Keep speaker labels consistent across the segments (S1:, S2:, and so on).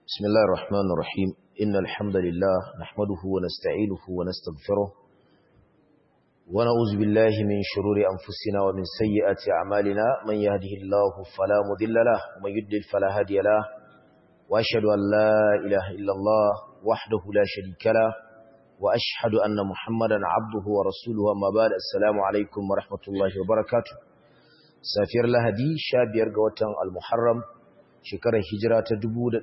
S1: بسم الله الرحمن الرحيم إن الحمد لله نحمده ونستعينه ونستغفره ونعوذ بالله من شرور أنفسنا ومن سيئات أعمالنا من يهده الله فلا مضل له ومن يضلل فلا هادي له وأشهد أن لا إله إلا الله وحده لا شريك له وأشهد أن محمدا عبده ورسوله أما بعد السلام عليكم ورحمة الله وبركاته سافر لهدي شابير قوة المحرم shekarar hijira ta 1446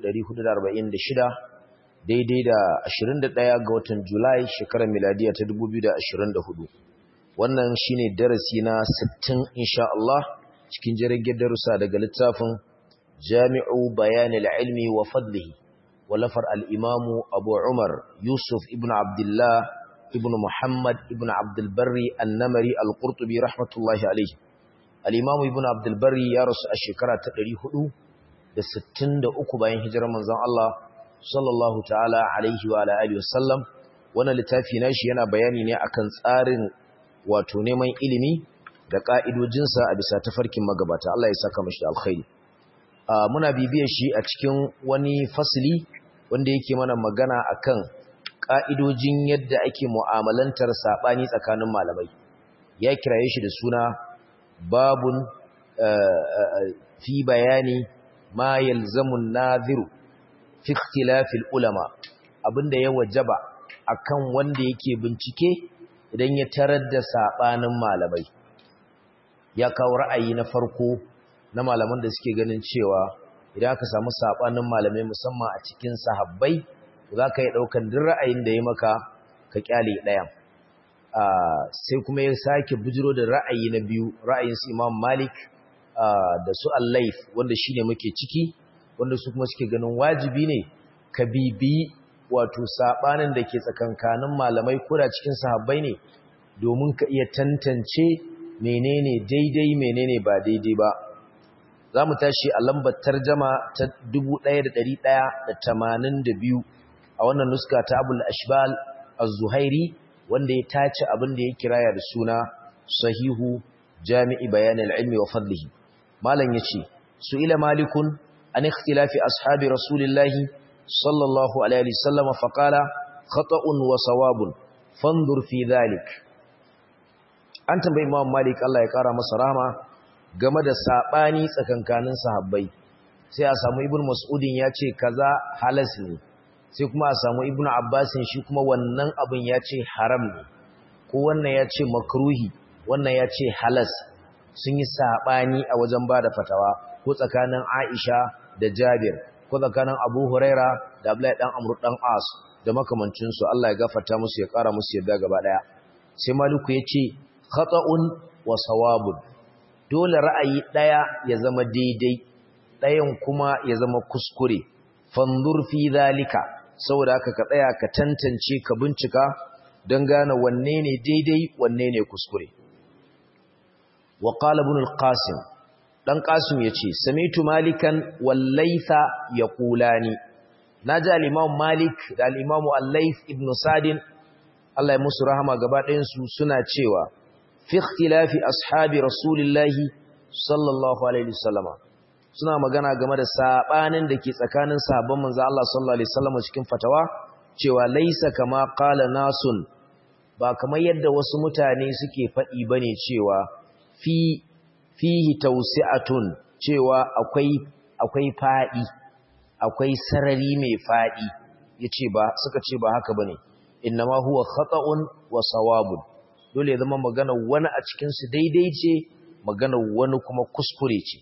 S1: daidai da 21 ga watan Julai shekarar miladiya ta 2024 wannan shine darasi na 60 insha Allah cikin jirgin darussa daga littafin Jami'u Bayanil Ilmi wa Fadlihi walafar al-Imamu Abu Umar Yusuf ibn Abdullah ibn Muhammad ibn Abdul Barri An-Namari Al-Qurtubi rahmatullahi alayhi al-Imamu ibn Abdul Barri ya rasu a shekara ta 400 da sittin da uku bayan hijirar manzon Allah sallallahu ta'ala alaihi wa alihi wasallam wannan littafi nashi yana bayani ne akan tsarin wato neman ilimi da ka'idojinsa a bisa tafarkin magabata Allah ya saka mashi da alkhairi muna bibiyar shi a cikin wani fasili wanda yake mana magana akan ka'idojin yadda ake mu'amalantar sabani tsakanin malamai ya kiraye shi da suna babun fi bayani ma yalzamun nadhiru fi ikhtilafil ulama abinda ya wajaba akan wanda yake bincike idan ya tarar da sabanin malamai ya kawo ra'ayi na farko na malaman da suke ganin cewa idan aka samu sabanin malamai musamman a cikin sahabbai za ka yi daukan duk ra'ayin da ya maka ka kyale ɗayan sai kuma ya sake bujiro da ra'ayi na biyu ra'ayin su Imam Malik da su allaif wanda shine muke ciki wanda su kuma suke ganin wajibi ne ka bibi wato sabanin da ke tsakankanin malamai koda cikin sahabbai ne domin ka iya tantance menene daidai menene ba daidai ba za mu tashi a lambar tarjama ta 1182 a wannan nuska ta abul ashbal az-zuhairi wanda ya tace abin da ya kiraya da suna sahihu jami'i bayanin ilmi wa fadlihi malam yace su ila malikun an ikhtilafi ashabi rasulillahi sallallahu alaihi wasallam fa qala khata'un wa sawabun fanzur fi dhalik an tambayi imam malik Allah ya kara masa rahama game da sabani tsakankanin sahabbai sai a samu ibnu mas'udin yace kaza halas ne sai kuma a samu ibnu abbasin shi kuma wannan abin yace haram ne ko wannan yace makruhi wannan yace halas sun yi saɓani a wajen ba da fatawa ko tsakanin Aisha da Jabir ko tsakanin Abu Huraira da Abdullahi dan Amr dan As da makamancinsu Allah ya gafarta musu ya ƙara musu yadda gaba ɗaya sai Maliku ya ce khata'un wa sawabun dole ra'ayi ɗaya ya zama daidai ɗayan kuma ya zama kuskure fanzur fi zalika saboda haka ka tsaya ka tantance ka bincika don gane wanne ne daidai wanne ne kuskure wa qala ibn al-qasim dan qasim yace samitu malikan wal laytha yaqulani naji al-imam malik da al-imam al-layth ibn sadin Allah ya musu rahama gaba ɗayan su suna cewa fi ikhtilafi ashabi rasulillahi sallallahu alaihi wasallama suna magana game da sabanin da ke tsakanin sahabban manzo Allah sallallahu alaihi wasallama cikin fatawa cewa laysa kama qala nasun ba kamar yadda wasu mutane suke faɗi bane cewa fi fihi tawsi'atun cewa akwai akwai fadi akwai sarari mai fadi yace ba suka ce ba haka bane innama huwa khata'un wa sawabun dole ya zama magana wani a cikin su daidai ce magana wani kuma kuskure ce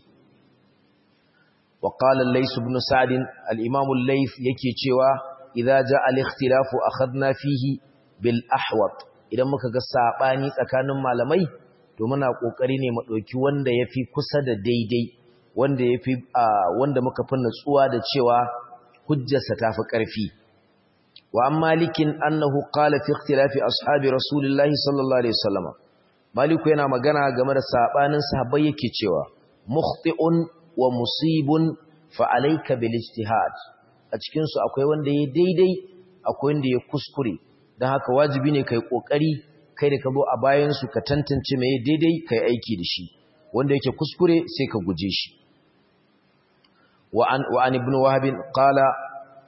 S1: wa qala lays ibn sa'd al-imam al-layth yake cewa idza ja'a al-ikhtilafu akhadna fihi bil ahwat idan muka ga sabani tsakanin malamai to muna kokari ne mu dauki wanda yafi kusa da daidai wanda yafi wanda muka fi nutsuwa da cewa hujjarsa tafi karfi wa an malikin annahu qala fi ikhtilafi ashabi rasulillahi sallallahu alaihi wasallam maliku yana magana game da sabanin sahabbai yake cewa mukhti'un wa musibun fa alayka bil ijtihad a cikin su akwai wanda ya daidai akwai wanda ya kuskure dan haka wajibi ne kai kokari kai da ka zo a bayansu ka tantance mai daidai kai aiki da shi wanda yake kuskure sai ka guje shi wa an ibn wahab qala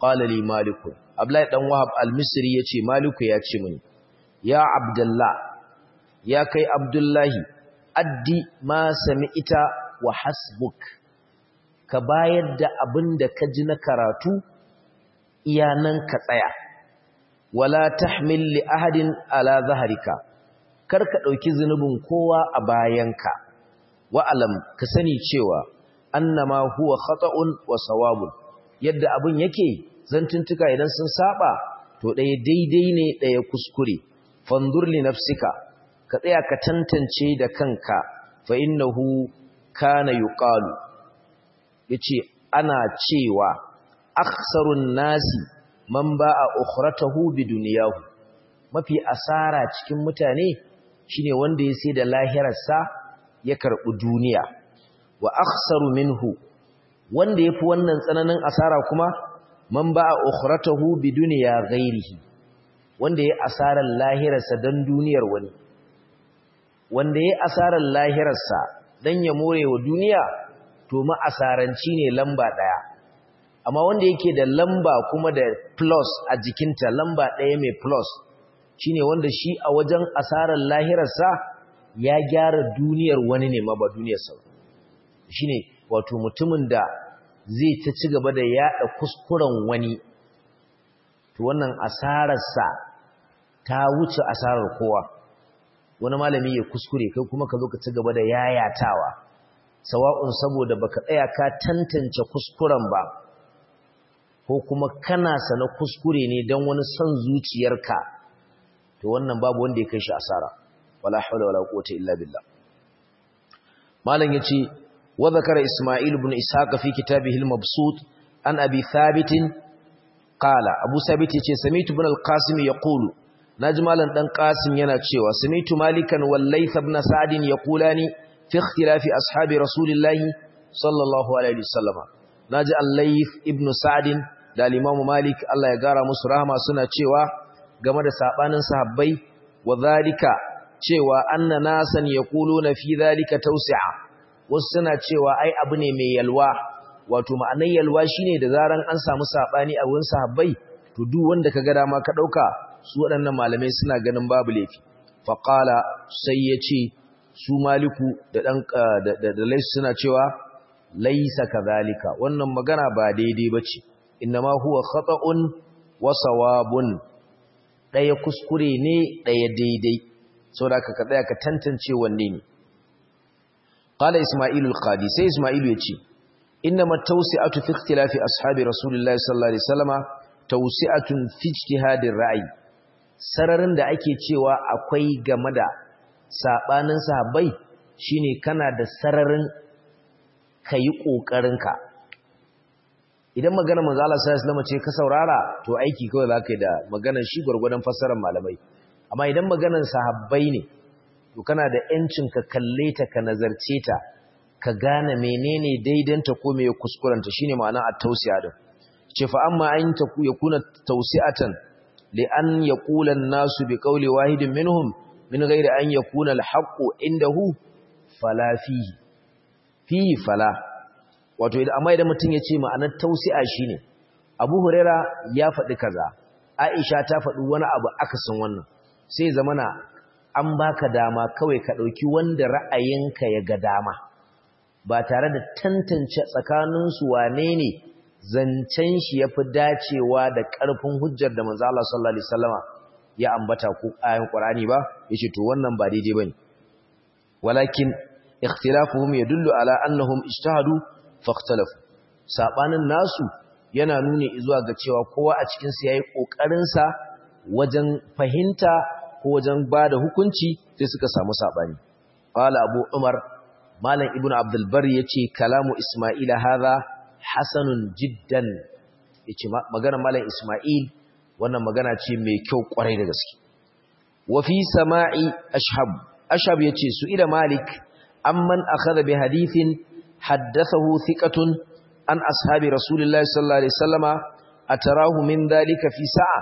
S1: qala li malik abdullahi dan wahab al-misri yace maliku ya ce mini ya abdullah ya kai abdullahi addi ma sami'ita wa hasbuk ka bayar da abin da ka ji na karatu iyanan ka tsaya wala tahmil li ahadin ala zaharika kar ka dauki zunubin kowa a bayanka wa alam ka sani cewa annama huwa khata'un wa sawabun yadda abin yake zantuntuka idan sun saba to ɗaya daidai ne ɗaya kuskure fandur li nafsika ka tsaya ka tantance da kanka fa innahu kana yuqalu yace ana cewa akhsarun nasi man ba'a ukhratahu biduniyahu mafi asara cikin mutane shine wanda ya sai da lahirarsa ya karbi duniya wa akhsaru minhu wanda yafi wannan tsananin asara kuma man ba'a ukhratahu biduniya ghairihi wanda ya asarar lahirarsa dan duniyar wani wanda ya asarar lahirarsa dan ya more wa duniya to ma asaranci ne lamba daya amma wanda yake da lamba kuma da plus a jikinta lamba ɗaya mai plus shine wanda shi a wajen asarar lahirarsa ya gyara duniyar wani ne ma ba duniyarsa shine wato mutumin da zai ta ci gaba da yaɗa kuskuren wani to wannan asararsa ta wuce asarar kowa wani malami ya kuskure kai kuma ka zo ka ci gaba da yayatawa sawa'un saboda baka tsaya ka tantance kuskuren ba ko kuma kana sana kuskure ne don wani son zuciyarka to wannan babu wanda ya kai shi asara wala hawla wala quwwata illa billah malam yace wa zakara isma'il ibn ishaq fi kitabihi al-mabsut an abi thabit qala abu thabit yace sami'tu ibn al-qasim yaqulu naji malam dan qasim yana cewa sami'tu malikan wal layth ibn sa'd yaqulani fi ikhtilafi ashabi rasulillahi sallallahu alaihi wasallam naji al-layth ibn sa'd da al-Imam Malik Allah ya gara musu rahama suna cewa game da sabanin sahabbai wa zalika cewa anna nasan yaquluna fi zalika tawsi'a wasu suna cewa ai abu ne mai yalwa wato ma'anar yalwa shine da zaran an samu sabani a wurin sahabbai to duk wanda kaga dama ka dauka su waɗannan malamai suna ganin babu laifi fa qala sai yace su maliku da dan da da laisu suna cewa laisa kadhalika wannan magana ba daidai bace innama huwa khata'un wa sawabun daya kuskure ne daya daidai saboda ka tsaya ka tantance wanne ne qala isma'ilu al-qadi sai isma'ilu yace innama tawsi'atu fi ikhtilafi ashabi rasulillahi sallallahu alaihi wasallama tawsi'atun fi ijtihadir ra'i sararin da ake cewa akwai game da sabanin sahabbai shine kana da sararin kayi kokarinka idan magana manzo Allah sallallahu alaihi ce ka saurara to aiki kawai zaka yi da maganar shi gurgurdan fassarar malamai amma idan maganar sahabbai ne to kana da yancin ka kalle ta ka nazarce ta ka gane menene daidanta ko me kuskurenta shine ma'ana at-tawsi'a din ce fa amma an ta ku yakuna tawsi'atan li an yaqula an-nasu bi qawli wahidin minhum min ghairi an yakuna al-haqqu indahu fala fihi fihi fala wato amma idan mutum ya ce ma'anar tausi'a shine Abu Huraira ya faɗi kaza Aisha ta faɗi wani abu akasin wannan sai zamana an baka dama kawai ka ɗauki wanda ra'ayinka ya ga dama ba tare da tantance tsakanin su wane ne zancen shi yafi dacewa da ƙarfin hujjar da manzo Allah sallallahu alaihi wasallama ya ambata ko ayan Qur'ani ba yace to wannan ba daidai bane walakin ikhtilafuhum yadullu ala annahum ijtahadu faktalafu sabanin nasu yana nuni zuwa ga cewa kowa a cikin su yayi kokarin sa wajen fahimta ko wajen bada hukunci sai suka samu sabani qala abu umar malam ibnu abdul bar yace kalamu isma'il hadha hasanun jiddan yace magana malam isma'il wannan magana ce mai kyau kwarai da gaske wa fi sama'i ashhab ashhab yace su ila malik amman akhadha bi hadithin حدثه ثقة عن أصحاب رسول الله صلى الله عليه وسلم أتراه من ذلك في ساعة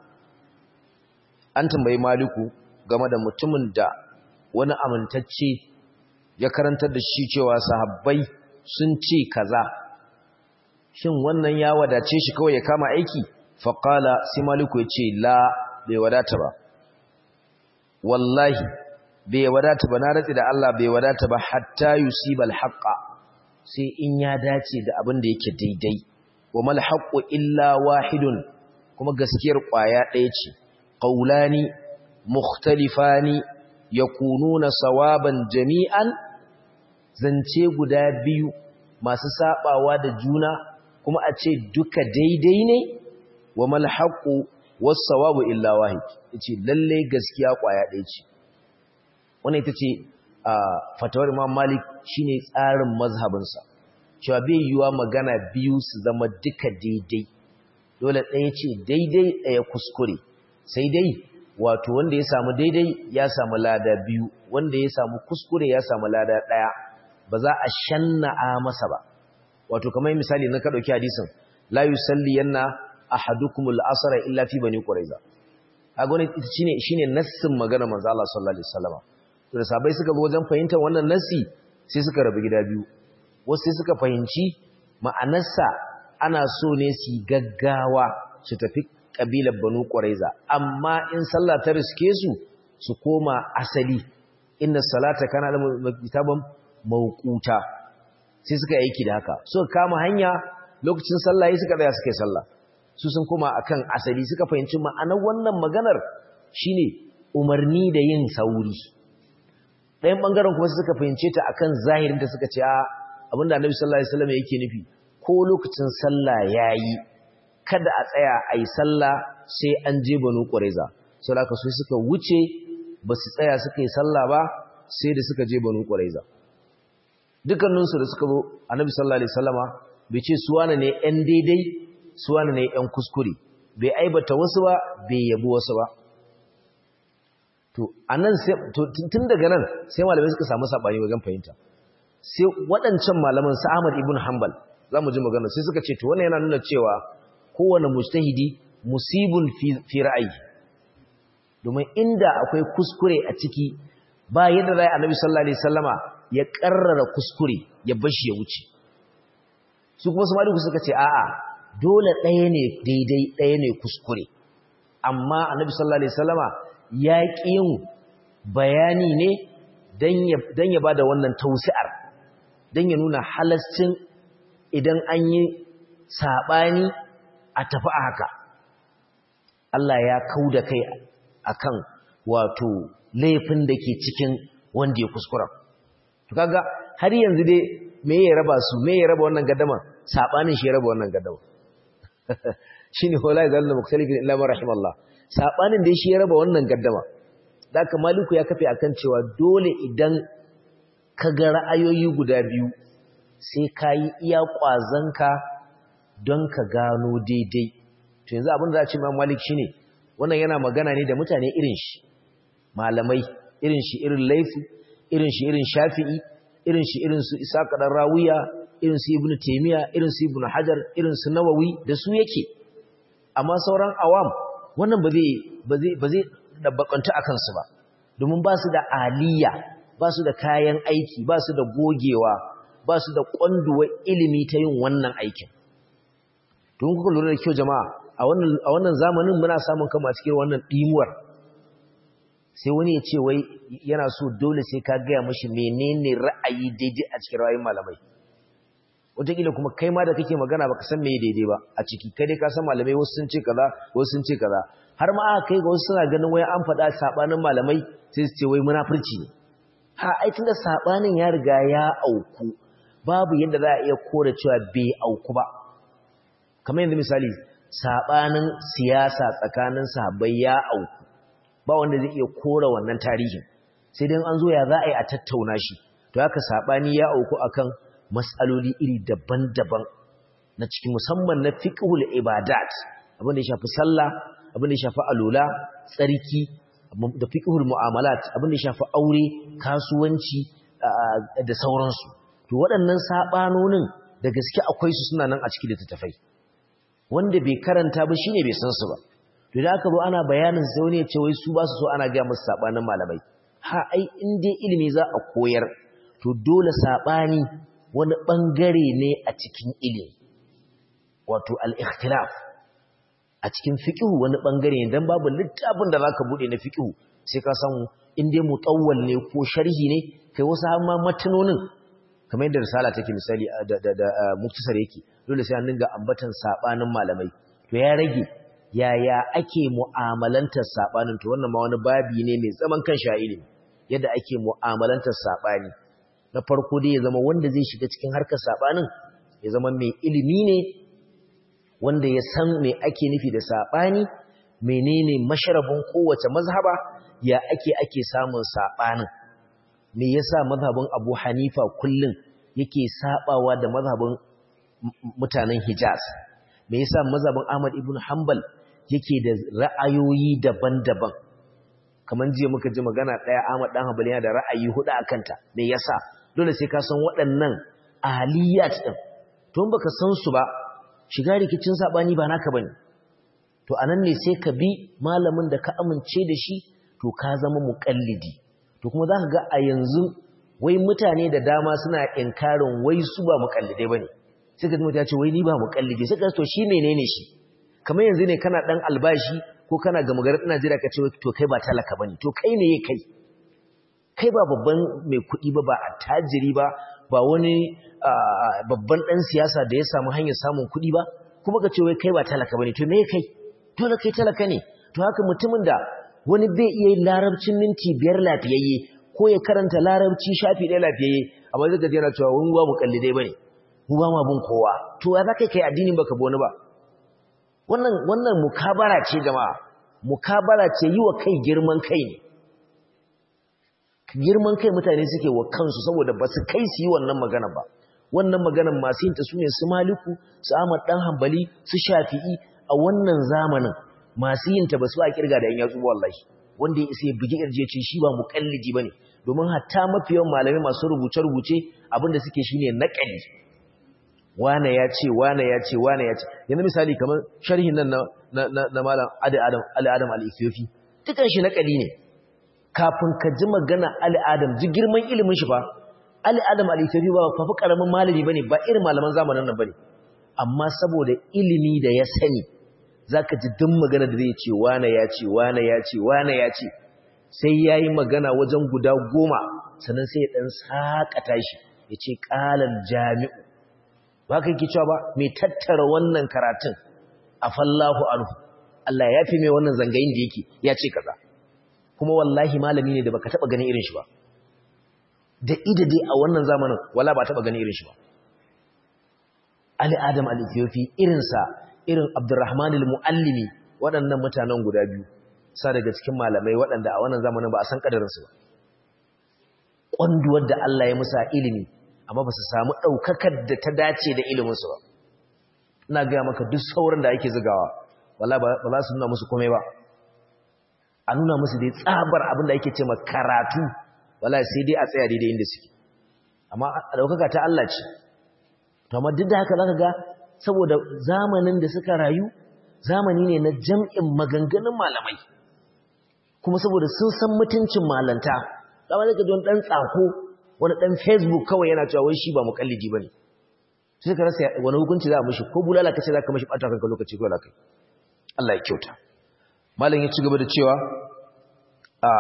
S1: أنت بي مالكو game da mutumin da wani amintacce ya karantar da shi cewa sahabbai sun ce kaza shin wannan ya wadace shi kawai ya kama aiki faqala sai maliku ya ce la bai wadata ba wallahi bai wadata ba na ratsi da Allah bai wadata ba hatta yusibal haqqa sai in ya dace da abin da yake daidai wa mal haqqu illa wahidun kuma gaskiyar kwaya ɗaya ce qaulani mukhtalifani yakununa sawaban jami'an zance guda biyu masu sabawa da juna kuma a ce duka daidai ne wa mal haqqu was sawabu illa wahid yace lalle gaskiya kwaya ɗaya ce wannan ita ce fatawar Imam Malik shine tsarin mazhabinsa cewa bai yiwa magana biyu su zama duka daidai dole ɗaya ce daidai ɗaya kuskure sai dai wato wanda ya samu daidai ya samu lada biyu wanda ya samu kuskure ya samu lada ɗaya ba za a shanna'a masa ba wato kamar misali na ka ɗauki hadisin la yusalli yanna ahadukumul asra illa fi bani quraiza kaga wannan shine shine nassin magana manzo Allah sallallahu alaihi wasallam to da sabai suka zo wajen fahimtar wannan nassi sai suka rabu gida biyu wasu sai suka fahimci ma'anarsa ana so ne su gaggawa su tafi kabilar banu quraiza amma in sallah ta riske su su koma asali inna salata kana da kitaban mawquta sai suka yi aiki da haka suka kama hanya lokacin sallah suka tsaya suka yi sallah su sun koma akan asali suka fahimci ma'anar wannan maganar shine umarni da yin sauri ɗayan ɓangaren kuma suka fahimce ta akan zahirin da suka ce a abinda annabi sallallahu alaihi wasallam yake nufi ko lokacin sallah yayi kada a tsaya a yi sallah sai an je banu qurayza sau da su suka wuce ba su tsaya suka yi sallah ba sai da suka je banu qurayza dukkaninsu da suka zo annabi sallallahu alaihi wasallama bai ce su wane ne ɗan daidai su wane ne ɗan kuskure bai aibata wasu ba bai yabi wasu ba to anan sai to tun daga nan sai malamai suka samu sabani wajen fahimta sai waɗancan malaman sa Ahmad ibn Hanbal zamu ji magana sai suka ce to wannan yana nuna cewa kowane mujtahidi musibun fi fi ra'ayi domin inda akwai kuskure a ciki ba yadda zai Annabi sallallahu alaihi wasallama ya karrara kuskure ya bashi ya wuce su kuma su maliku suka ce a'a dole ɗaya ne daidai ɗaya ne kuskure amma Annabi sallallahu alaihi wasallama ya ƙi yin bayani ne don ya ba da wannan tausi'ar don ya nuna halascin idan an yi saɓani a tafi a haka Allah ya kau da kai akan wato laifin da ke cikin wanda ya kuskura to kaga har yanzu dai me ya raba su me ya raba wannan gaddama saɓanin shi ya raba wannan gaddama shine wala zalna mukhtalifin illa ma rahimallah sabanin da shi ya raba wannan gaddama daka maliku ya kafe akan cewa dole idan ka ga ra'ayoyi guda biyu sai kai iya kwazanka don ka gano daidai to yanzu abin da za a ce ma malik shine wannan yana magana ne da mutane irin shi malamai irin shi irin laifi irin shi irin shafi'i irin shi irin su isaka dan rawiya irin su ibnu taymiya irin su ibnu hajar irin su nawawi da su yake amma sauran awam wannan ba zai ba zai dabbakanta a kansu ba domin ba su da aliyya ba su da kayan aiki ba su da gogewa ba su da kwanduwa ilimi ta yin wannan aikin don kuka lura da kyau jama'a a wannan zamanin muna samun kama cikin wannan ɗimuwar sai wani ya ce wai yana so dole sai ka gaya mashi menene ra'ayi daidai a cikin ra'ayin malamai wataƙila kuma kai ma da kake magana baka san me daidai ba a ciki kai dai ka san malamai wasu sun ce kaza wasu sun ce kaza har ma aka kai ga wasu suna ganin wai an faɗa sabanin malamai sai su ce wai munafurci ne ha ai tunda sabanin ya riga ya auku babu yadda za a iya kore cewa bai auku ba kamar yanzu misali sabanin siyasa tsakanin sahabbai ya auku ba wanda zai iya kore wannan tarihin sai dai an zo ya za a yi a tattauna shi to haka sabani ya auku akan matsaloli iri daban-daban na cikin musamman na fiqhul ibadat abin da ya shafi sallah abin da ya shafi alula tsarki da fiqhul mu'amalat abin da ya shafi aure kasuwanci da sauransu to waɗannan sabanonin da gaske akwai su suna nan a cikin littattafai wanda bai karanta ba shine bai san su ba to da aka zo ana bayanin sai wani ya ce wai su ba su so ana ga musu sabanin malamai ha ai in dai ilimi za a koyar to dole sabani wani ɓangare ne a cikin ilimi wato al-ikhtilaf a cikin fiqh wani bangare ne dan babu littafin da zaka bude na fiqh sai ka samu in dai mutawwal ne ko sharhi ne kai wasu har ma matanonin kamar yadda risala take misali da da, da muktasar yake dole sai an dinga ambatan sabanin malamai to ya rage yaya ake mu'amalantar sabanin to wannan ma wani babi ne mai zaman kan ilimi yadda ake mu'amalantar sabani na farko dai ya zama wanda zai shiga cikin harkar sabanin ya zama mai ilimi ne wanda ya san me ake nufi da sabani menene masharabin kowace mazhaba ya ake ake samun sabanin me yasa mazhabin Abu Hanifa kullun yake sabawa da mazhabin mutanen Hijaz me yasa mazhabin Ahmad ibn Hanbal yake da ra'ayoyi daban-daban kaman jiya muka ji magana daya Ahmad dan Hanbal yana da ra'ayi hudu akan ta me yasa dole sai ka san waɗannan aliyat din to in baka san su ba shiga rikicin sabani ba naka bane to anan ne sai ka bi malamin da ka amince da shi to ka zama muqallidi to kuma zaka ga a yanzu wai mutane da dama suna inkarin wai su ba muqallidai bane sai ka ji mutum ya ce wai ni ba muqallidi sai ka to shi menene shi kamar yanzu ne kana dan albashi ko kana ga magarar Najeriya ka ce to kai ba talaka bane to kai ne kai kai ba babban mai kuɗi ba ba attajiri ba ba wani babban dan siyasa da ya samu hanyar samun kuɗi ba kuma ka ce wai kai ba talaka bane to me kai dole kai talaka ne to haka mutumin da wani bai iya yin larabcin minti biyar lafiyayye ko ya karanta larabci shafi ɗaya lafiyayye amma zai gaji yana cewa wani ba mu kallidai bane mu ba ma bin kowa to ya za kai kai addinin baka bi wani ba wannan wannan mukabara ce jama'a mukabara ce yi wa kai girman kai ne girman kai mutane suke wa kansu saboda ba su kai su yi wannan magana ba wannan maganan masu yin ta su ne su maliku su ahmad dan hambali su shafi'i a wannan zamanin masu yin ta ba su a kirga da yan yatsu wallahi wanda ya isa ya bugi irje ce shi ba mukallidi bane domin hatta mafi yawan malamai masu rubuce rubuce abinda suke shine naqali wane ya ce wane ya ce wane ya ce yanzu misali kamar sharhin nan na na malam Ali Adam Ali Adam al-Ethiopi dukan shi naqali ne kafin ka ji magana Ali Adam ji girman ilimin shi fa Ali Adam al-Ethiopi ba fa karamin malami bane ba irin malaman zamanin nan bane amma saboda ilimi da ya sani zaka ji duk magana da zai ce wane ya ce wane ya ce wane ya ce sai yayi magana wajen guda goma sannan sai ya dan sakata shi yace qalal jami'u ba ka yake cewa ba mai tattara wannan karatun afallahu anhu Allah ya fi mai wannan zangayin da yake ya ce kaza kuma wallahi malami ne da baka taba ganin irin shi ba da ida dai a wannan zamanin wala ba taba ganin irin shi ba Ali Adam al-Ethiopi irinsa irin Abdurrahman al-Muallimi waɗannan mutanen guda biyu sa daga cikin malamai waɗanda a wannan zamanin ba a san kadarinsu ba ƙwanduwar da Allah ya musa ilimi amma ba su samu ɗaukakar da ta dace da iliminsu ba ina gaya maka duk sauran da ake zigawa wala ba za su nuna musu komai ba a nuna musu dai tsabar abin da ake ce ma karatu wala sai dai a tsaya daidai inda suke amma a ɗaukaka ta Allah ce to amma duk da haka za ka ga saboda zamanin da suka rayu zamani ne na jam'in maganganun malamai kuma saboda sun san mutuncin malanta zama zai ka ji wani ɗan tsako wani ɗan facebook kawai yana cewa wai shi ba mukallidi ba ne sai ka rasa wani hukunci za a mashi ko bulala ka ce za ka mashi ɓata kanka lokaci ko lakai Allah ya kyauta malam ya ci gaba da cewa a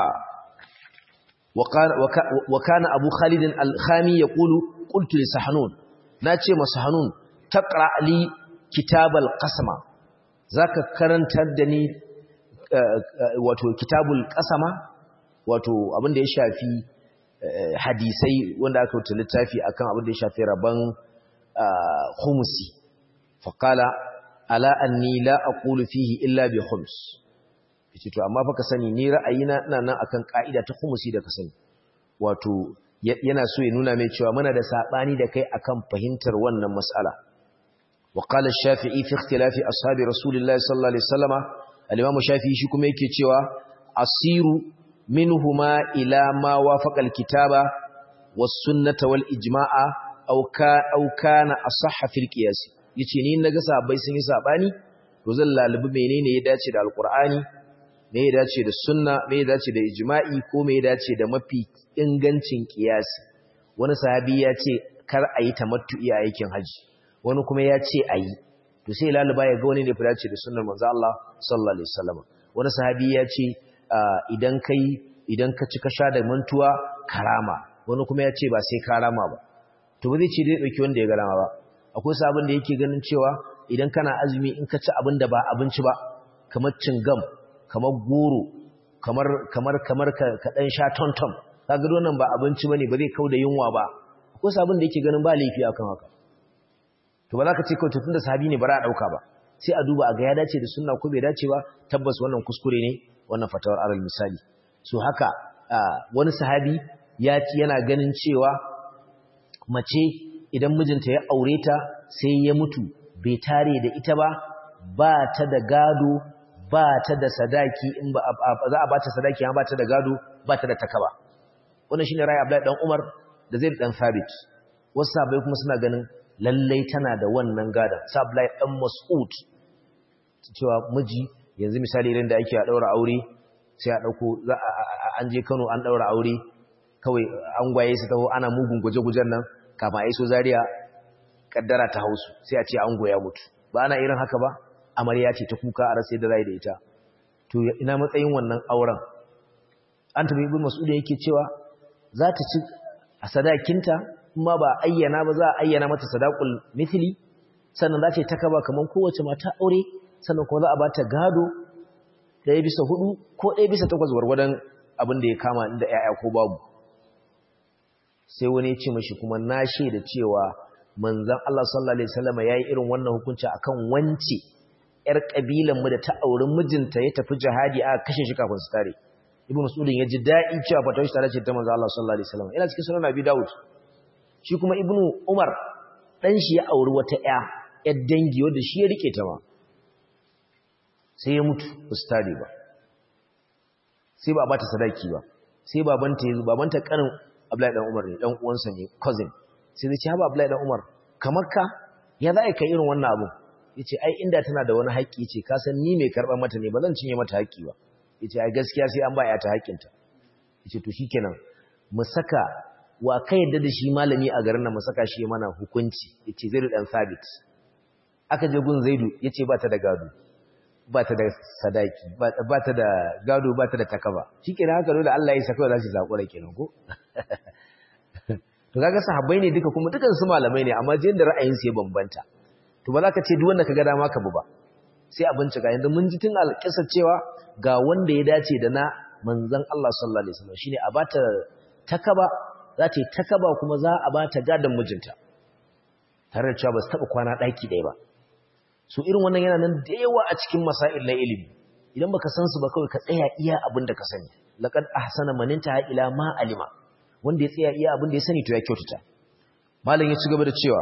S1: wa kana abu khalidin al-khami ya kulu qultu li sahanun na ce ma sahanun taqra li kitabal qasama zaka karantar da ni wato kitabul qasama wato abin da ya shafi hadisai wanda aka wuce littafi akan abin da ya shafi rabon khumusi faqala ala anni la aqulu fihi illa bi khums yace to amma fa ka sani ni ra'ayina ina nan akan ka'ida ta khumusi da ka sani wato yana so ya nuna mai cewa muna da sabani da kai akan fahimtar wannan mas'ala wa qala ash-shafi'i fi ikhtilafi ashabi rasulillahi sallallahu alaihi wasallama al-imam shafi'i shi kuma yake cewa asiru منهما إلى ما وافق الكتاب والسنة والإجماع أو كان, أو كان أصح في القياس yace ni naga sahabbai sun yi sabani to zan lalubi menene ya dace da alqur'ani me ya dace da sunna me ya dace da ijma'i ko me ya dace da mafi ingancin qiyasi wani sahabi ya ce kar a yi tamattu'i a aikin haji wani kuma ya ce a yi to to sai laluba ya ga wani ne fadace da sunnar manzo Allah sallallahu alaihi wasallam wani sahabi ya ce idan kai idan ka ci ka sha da mantuwa karama wani kuma ya ce ba sai karama ba to ba zai ce dai dauki wanda ya ga rama ba akwai sabon da yake ganin cewa idan kana azumi in ka ci abin da ba abinci ba kamar cingam kamar goro kamar kamar kamar ka, ka dan sha tonton kaga wannan ba abinci bane ba zai kauda yunwa ba akwai sabon da yake ganin ba laifi akan haka to ba za ka ce kawai tun da sahabi ne ba za a dauka ba sai a duba a ga ya dace da sunna ko bai dace ba tabbas wannan kuskure ne wannan fatawar alal misali so haka wani sahabi ya ci yana ganin cewa mace idan mijinta ya aure ta sai ya mutu bai tare da ita ba ba ta da gado ba ta da sadaki in ba za a ba ta sadaki ba ta da gado ba ta da takaba wannan shine rai Abdullahi dan Umar da Zaid dan Thabit wasu sahabbai kuma suna ganin lallai tana da wannan gadan sa Abdullahi dan Mas'ud cewa miji yanzu misali idan da ake a daura aure sai a dauko an je Kano an daura aure kawai an gwaye su taho ana mugun guje-gujen nan kama iso Zaria kaddara ta hausu sai a ce an goya mutu ba ana irin haka ba amarya ce ta kuka a rasa da rai da ita to ina matsayin wannan auren an tabi ibn mas'ud yake cewa za ta ci a sadakinta kuma ba ayyana ba za a ayyana mata sadaqul mithli sannan za ta yi takaba kaman kowace mata aure sannan kuma za a bata gado ɗaya bisa hudu ko ɗaya bisa takwas gwargwadon abin da ya kama inda ‘ya'ya ko babu sai wani ya ce mashi kuma na shaida cewa manzan Allah sallallahu Alaihi wasallama ya yi irin wannan hukunci akan wance ‘yar ƙabilanmu da ta auri mijinta ya tafi jihadi a kashe shi kafin su tare ibn mas'udin ya ji daɗi cewa fatawar shi tare ce ta manzan Allah sallallahu Alaihi wasallama yana cikin sunan abi dawud shi kuma ibn umar ɗan shi ya auri wata ‘ya ‘yar dangi wadda shi ya rike ta ma sai ya mutu ba su tare ba sai ba a bata sadaki ba sai babanta ya zo babanta kanin Abdullahi dan Umar ne dan uwansa ne cousin sai zai ce haba Abdullahi dan Umar kamar ka ya za ka irin wannan abu yace ai inda tana da wani haƙƙi yace ka san ni mai karɓar mata ne ba zan cinye mata haƙƙi ba yace ai gaskiya sai an ba ya ta haƙƙinta yace to shikenan mu saka wa ka yadda da shi malami a garin nan mu saka shi mana hukunci yace Zaidu dan Sabit aka je gun Zaidu yace ba ta da gado ba ta da sadaki ba ta da gado ba ta da takaba shi kenan haka dole Allah ya saka za su zakura kenan ko to kaga sahabbai ne duka kuma dukan su malamai ne amma jin da ra'ayin su ya bambanta to ba za ka ce duk wanda kaga dama ka bu ba sai a bincika yanzu mun ji tun alƙisa cewa ga wanda ya dace da na manzon Allah sallallahu alaihi wasallam shine a bata takaba za ta yi takaba kuma za a bata gadon mijinta tare da cewa ba su taɓa kwana ɗaki ɗaya ba so irin wannan yana nan da yawa a cikin masail na ilimi idan baka san su ba kawai ka tsaya iya abin da ka sani laqad ahsana man intaha ila ma alima wanda ya tsaya iya abin da ya sani to ya kyautata malam ya ci gaba da cewa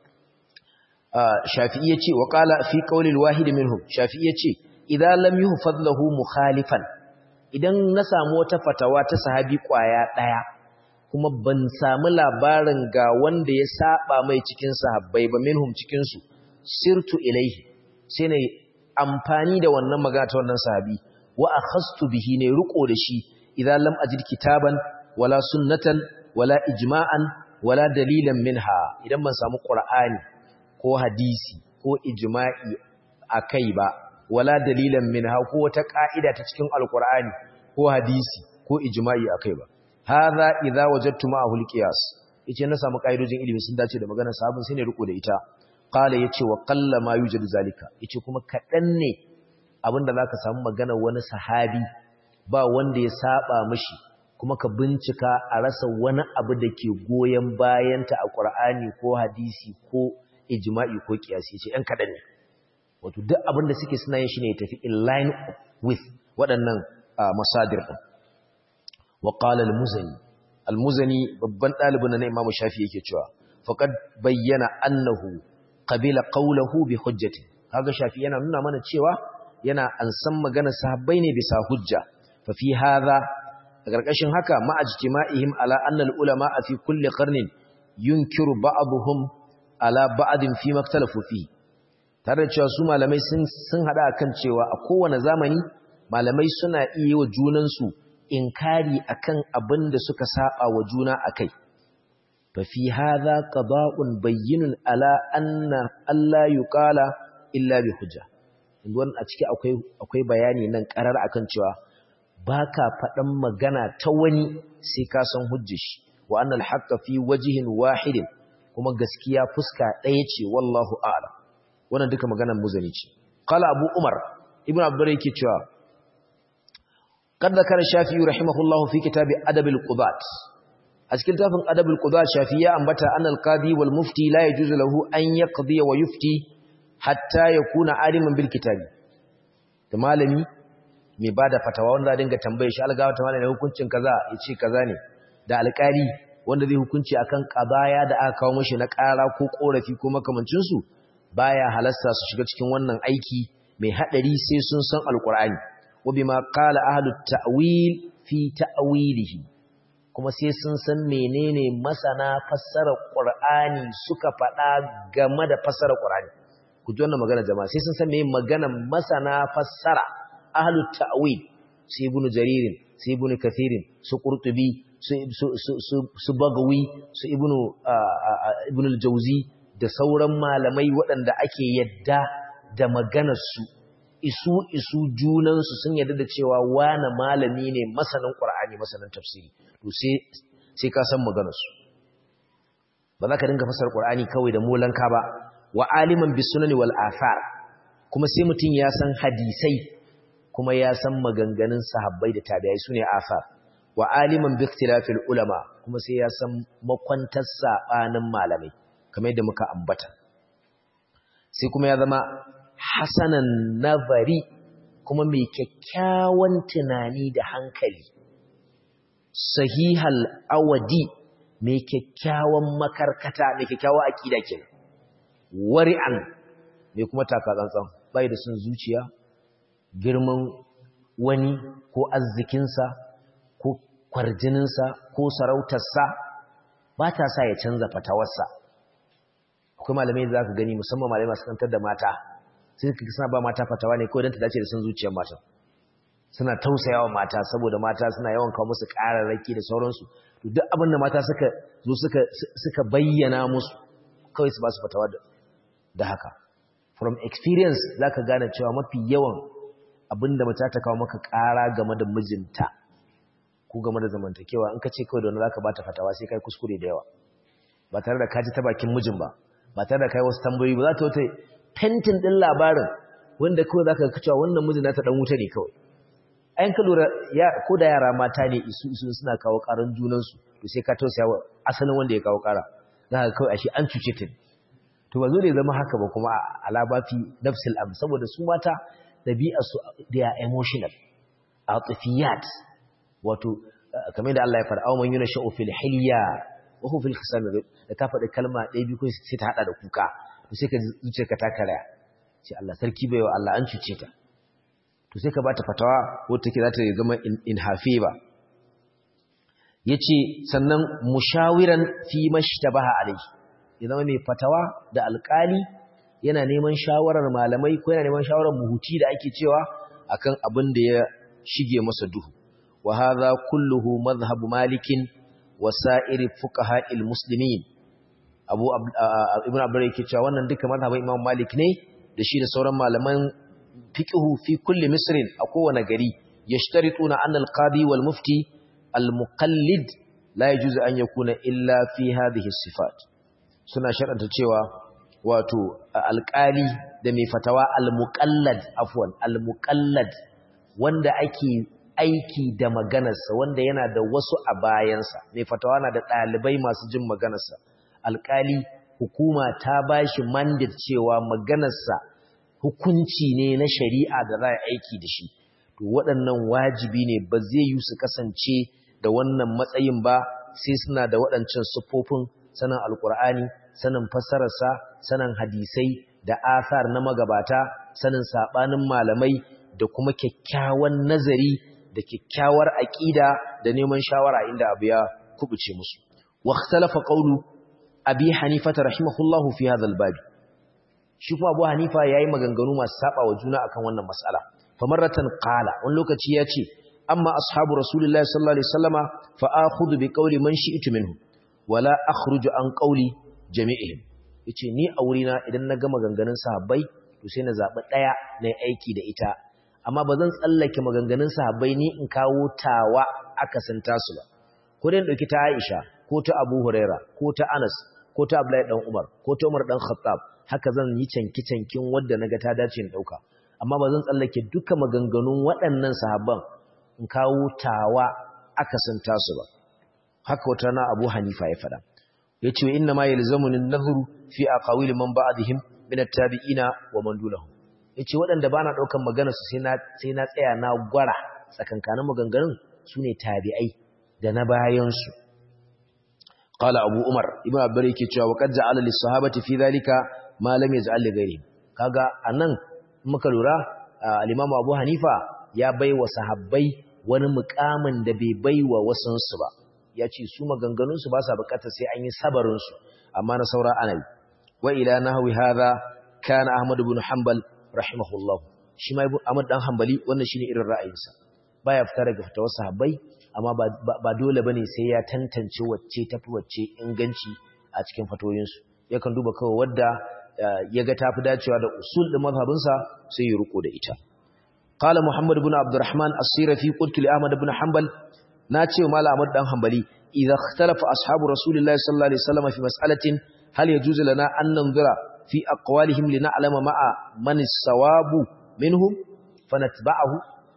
S1: shafi'i yace wa qala fi qawli alwahid minhum shafi'i yace idan lam yuhfaz lahu mukhalifan idan na samu wata fatawa ta sahabi kwaya daya kuma ban samu labarin ga wanda ya saba mai cikin sahabbai ba minhum cikin su sirtu ilaihi sai ne amfani da wannan magana ta wannan sahabi wa akhastu bihi ne riko da shi idan lam ajid kitaban wala sunnatan wala ijma'an wala dalilan minha idan ban samu qur'ani ko hadisi ko ijma'i akai ba wala dalilan minha ko wata ka'ida ta cikin alqur'ani ko hadisi ko ijma'i akai ba hadha idza wajadtu ma'ahu alqiyas yace na samu ka'idojin ilimi sun dace da maganar sahabin sai ne riko da ita qala yace wa qalla ma yujadu zalika yace kuma kadan ne abinda zaka samu magana wani sahabi ba wanda ya saba mishi kuma ka bincika a rasa wani abu da ke goyen bayanta a Qur'ani ko hadisi ko ijma'i ko qiyasi yace ɗan kadan ne wato duk abinda suke suna yin shi ne tafi in line with waɗannan masadir din wa qala al-muzani al-muzani babban ɗalibin na Imam Shafi yake cewa faqad bayyana annahu qabila qawluhu bi hujjati kaga shafi yana nuna mana cewa yana ansan magana sahabbai ne bisa hujja fa fi hadha a karkashin haka ma ajtima'ihim ala anna al ulama fi kulli qarnin yunkiru ba'dhum ala ba'din fi maktalafu fi tare da cewa su malamai sun sun hada akan cewa a kowane zamani malamai suna iya wa junan su inkari akan abin da suka saba wa juna akai ففي هذا قضاء بين على أن الله يقال illa bi hujja wannan a ciki akwai akwai bayani nan karar akan cewa baka faɗan magana ta wani sai ka san hujjar shi wa annal haqqa fi wajhin wahidin kuma gaskiya fuska ɗaya ce wallahu a'lam wannan duka maganar muzani ce qala abu umar ibnu abdur yake cewa qad zakara shafi'i rahimahullahu fi kitabi adab al-qudat a cikin tafin adab al-qudat shafi'i ya ambata annal qadi wal mufti la yajuzu lahu an yaqdi wa yufti hatta yakuna aliman bil kitabi da malami mai bada fatawa wanda dinga tambaye shi algawa ta malami hukuncin kaza yace kaza ne da alƙali wanda zai hukunci akan qadaya da aka kawo mishi na ƙara ko korafi ko makamancin su baya halasta su shiga cikin wannan aiki mai hadari sai sun san alqur'ani wa bima qala ahlut ta'wil fi ta'wilihi kuma sai sun san menene masana fassara qur'ani suka faɗa game da fassara qur'ani ku ji wannan magana jama'a sai sun san me magana masana fassara ahlut ta'wil sai ibnu jaririn sai ibnu kathirin su qurtubi su su su bagawi su ibnu ibnu al-jawzi da sauran malamai waɗanda ake yadda da maganar su isu isu junan su sun yadda da cewa wani malami ne masanin qur'ani masanin tafsiri to sai sai ka san maganar su ba za ka dinga fassara qur'ani kawai da molanka ba wa aliman bi sunani wal athar kuma sai mutum ya san hadisai kuma ya san maganganun sahabbai da tabi'ai sune athar wa aliman bi ikhtilafil ulama kuma sai ya san makwantar sabanin malamai kamar yadda muka ambata sai kuma ya zama hasanan nazari kuma mai kyakkyawan tunani da hankali sahihal awadi mai kyakkyawan makarkata mai kyakkyawan akida kenan wari'an mai kuma taka tsantsan bai da sun zuciya girman wani ko arzikinsa ko kwarjininsa ko sarautarsa ba ta sa ya canza fatawarsa akwai malamai da za ka gani musamman malamai masu kantar da mata sai ka suna ba mata fatawa ne kawai don ta dace da sun zuciyar mata suna tausayawa mata saboda mata suna yawan kawo musu ƙararraki da sauransu to duk abin da mata suka zo suka bayyana musu kawai su ba su fatawa da haka from experience za ka gane cewa mafi yawan abinda mace ta kawo maka ƙara game da mijinta ko game da zamantakewa in ka ce kawai da wani za ka ba ta fatawa sai kai kuskure da yawa ba tare da kaji ta bakin mijin ba ba tare da kai wasu tambayoyi ba za ta wata tentin ɗin labarin wanda kawai za ka ga cewa wannan mijin na ta ɗan wuta ne kawai ayan ka lura ko da yara mata ne isu isu suna kawo ƙaran junansu to sai ka tausaya wa asalin wanda ya kawo ƙara za ka kawai ashe an cuce ta ne to ba zo ne zama haka ba kuma alabafi nafsil am saboda su mata dabi'a su they are emotional atifiyat wato kamar da Allah ya fara awman yuna sha'u fil hilya wa hu fil khisam da ta faɗi kalma ɗaya biyu ko sai ta hada da kuka to sai ka zuciya ka ta karaya sai Allah sarki bai wa Allah an cuce ta to sai ka bata fatawa wata take za ta zama in hafe ba yace sannan mushawiran fi mashtabaha alayhi ya zama mai fatawa da alkali yana neman shawarar malamai ko yana neman shawarar muhuti da ake cewa akan abin da ya shige masa duhu wa hadha kulluhu madhhab malikin wa sa'iri fuqaha'il muslimin abu ibn abdur yake cewa wannan duka madhhabin imam malik ne da shi da sauran malaman fiqhu fi kulli misrin a kowane gari yashtarituna anna al-qadi wal mufti al-muqallid la yajuzu an yakuna illa fi hadhihi sifat suna sharanta cewa wato alƙali da mai fatawa al-muqallad afwan al-muqallad wanda ake aiki da maganarsa wanda yana da wasu a bayansa mai fatawa na da ɗalibai masu jin maganarsa alƙali hukuma ta bashi mandate cewa maganarsa hukunci ne na shari'a da za a aiki da shi to waɗannan wajibi ne ba zai yi su kasance da wannan matsayin ba sai suna da waɗancan siffofin sanin alkur'ani sanin fassararsa sanin hadisai da asar na magabata sanin sabanin malamai da kuma kyakkyawan nazari da kyakkyawar aqida da neman shawara inda abu ya kubuce musu wa ikhtalafa qawlu abi hanifa rahimahullahu fi hadha albab shi kuma abu hanifa yayi maganganu masu saba wa juna akan wannan mas'ala famarratan qala wani lokaci ya ce amma ashabu rasulullahi sallallahu alaihi wasallama fa akhudhu bi qawli man shi'tu minhu wala akhruju an qawli jami'ihim yace ni a wurina idan na ga maganganun sahabbai to sai na zaɓi ɗaya na aiki da ita amma ba zan tsallake maganganun sahabbai ni in kawo tawa aka san tasu ba ko dai ɗauki ta Aisha ko ta Abu Huraira ko ta Anas ko ta Abdullahi dan Umar ko ta Umar dan Khattab haka zan yi canki cankin wanda naga ta dace in dauka amma ba zan tsallake duka maganganun waɗannan sahabban in kawo tawa aka san tasu ba haka wata na Abu Hanifa ya faɗa yace inna ma yalzamuni an-nadhru fi aqawil man ba'dihim min at-tabi'ina wa man dunahum yace waɗanda bana daukan magana su sai na sai na tsaya na gwara tsakankanin maganganun sune tabi'ai da na bayan su qala abu umar ibnu abdur yake cewa waqad ja'ala lis-sahabati fi dhalika ma lam yaj'al li ghayrihim kaga anan muka lura al-imam abu hanifa ya baiwa sahabbai wani mukamin da bai baiwa wasansu ba ya ce su maganganunsu ba sa bukatar sai an yi sabarinsu amma na saura anayi wa ila nahwi hadha kana ahmad ibn hanbal rahimahullah shi ma ahmad dan hanbali wannan shine irin ra'ayinsa baya fita daga fatawar sahabbai amma ba dole bane sai ya tantance wacce tafi wacce inganci a cikin fatoyinsu yakan duba kawai wadda ya ga tafi dacewa da usul din mazhabinsa sai ya ruko da ita قال محمد بن عبد الرحمن الصيرفي قلت لأحمد بن حنبل ناتي ومال أحمد بن حنبلي إذا اختلف أصحاب رسول الله صلى الله عليه وسلم في مسألة هل يجوز لنا أن ننظر في أقوالهم لنعلم مع من الصواب منهم فنتبعه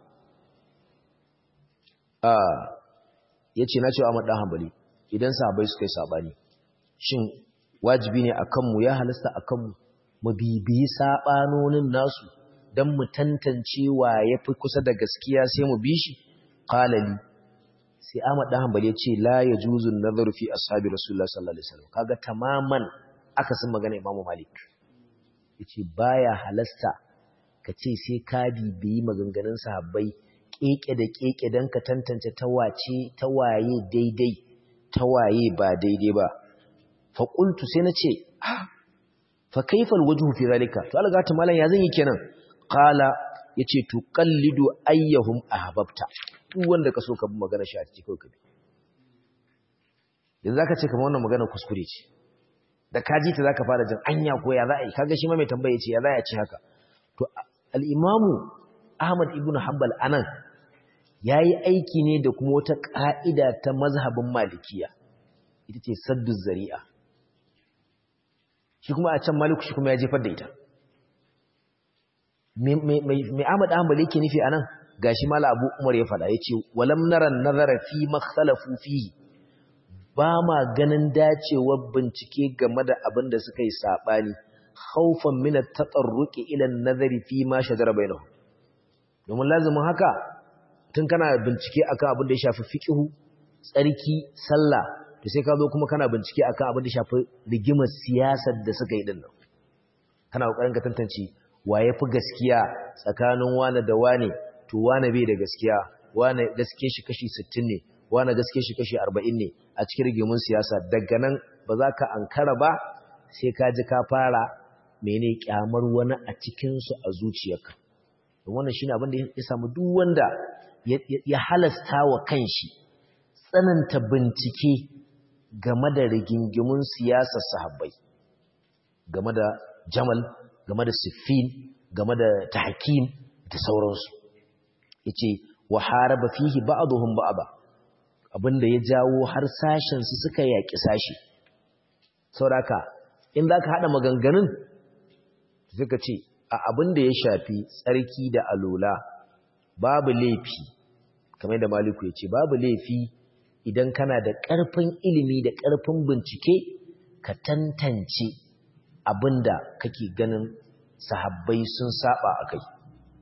S1: آه yace na ce Ahmad dan Hanbali idan sahabbai suka yi sabani shin wajibi ne akan mu ya halasta akan mu mu bibiyi sabanonin nasu don mu tantance wa ya fi kusa da gaskiya sai mu bi shi qalali sai Ahmad dan Hanbali ya ce la yajuzu an-nazaru fi ashabi Rasulullah sallallahu alaihi wasallam kaga tamaman aka san magana Imam Malik yace baya halasta kace sai ka bibiyi maganganun sahabbai keke da keke dan ka tantance ta wace ta waye daidai ta waye ba daidai ba fa qultu sai nace ah fa kaifa al-wajhu fi zalika to alga ta malan ya zan yi kenan qala yace tuqallidu ayyahum ahbabta duk wanda kaso ka bi magana shi a cikin kai kabi yanzu zaka ce kamar wannan magana kuskure ce da kaji ta zaka fara jin anya ko ya za a yi kaga shi ma mai tambaye ce ya za a ci haka to al-imamu Ahmad ibn Hanbal anan yayi aiki ne da kuma wata ka'ida ta mazhabin Malikiya ita ce saddu zari'a shi kuma a can Maliku shi kuma ya jefar da ita mai Ahmad Ahmad yake nufi anan gashi mala Abu Umar ya faɗa yace walam naran nazara fi makhtalafu fihi ba ma ganin dacewar bincike game da abin da suka yi sabani khawfan min at-tatarruqi ila an-nazari fi ma shajara bainahum domin lazimin haka tun kana bincike akan abin da ya shafi fiqhu tsarki sallah to sai ka zo kuma kana bincike akan abin da ya shafi rigimar siyasar da suka yi dinnan kana kokarin ka tantance wa ya fi gaskiya tsakanin wane da wane to wane bai da gaskiya wane gaske shi kashi 60 ne wane gaske shi kashi 40 ne a cikin rigimun siyasa daga nan ba za ka ankara ba sai ka ji ka fara mene kyamar wani a cikinsu a zuciyarka don wannan shine abin da ya samu duk wanda ya halasta wa kanshi tsananta bincike game da rigingimun siyasar sahabbai game da jamal game da siffin game da tahkim da sauransu yace wa haraba fihi ba'dhum ba'da abinda ya jawo har sashen su suka yaki sashi sauraka in zaka hada maganganun suka ce a abinda ya shafi tsarki da alola babu laifi kamar da maliku yace babu laifi idan kana da ƙarfin ilimi da ƙarfin bincike ka tantance abinda kake ganin sahabbai sun saba a kai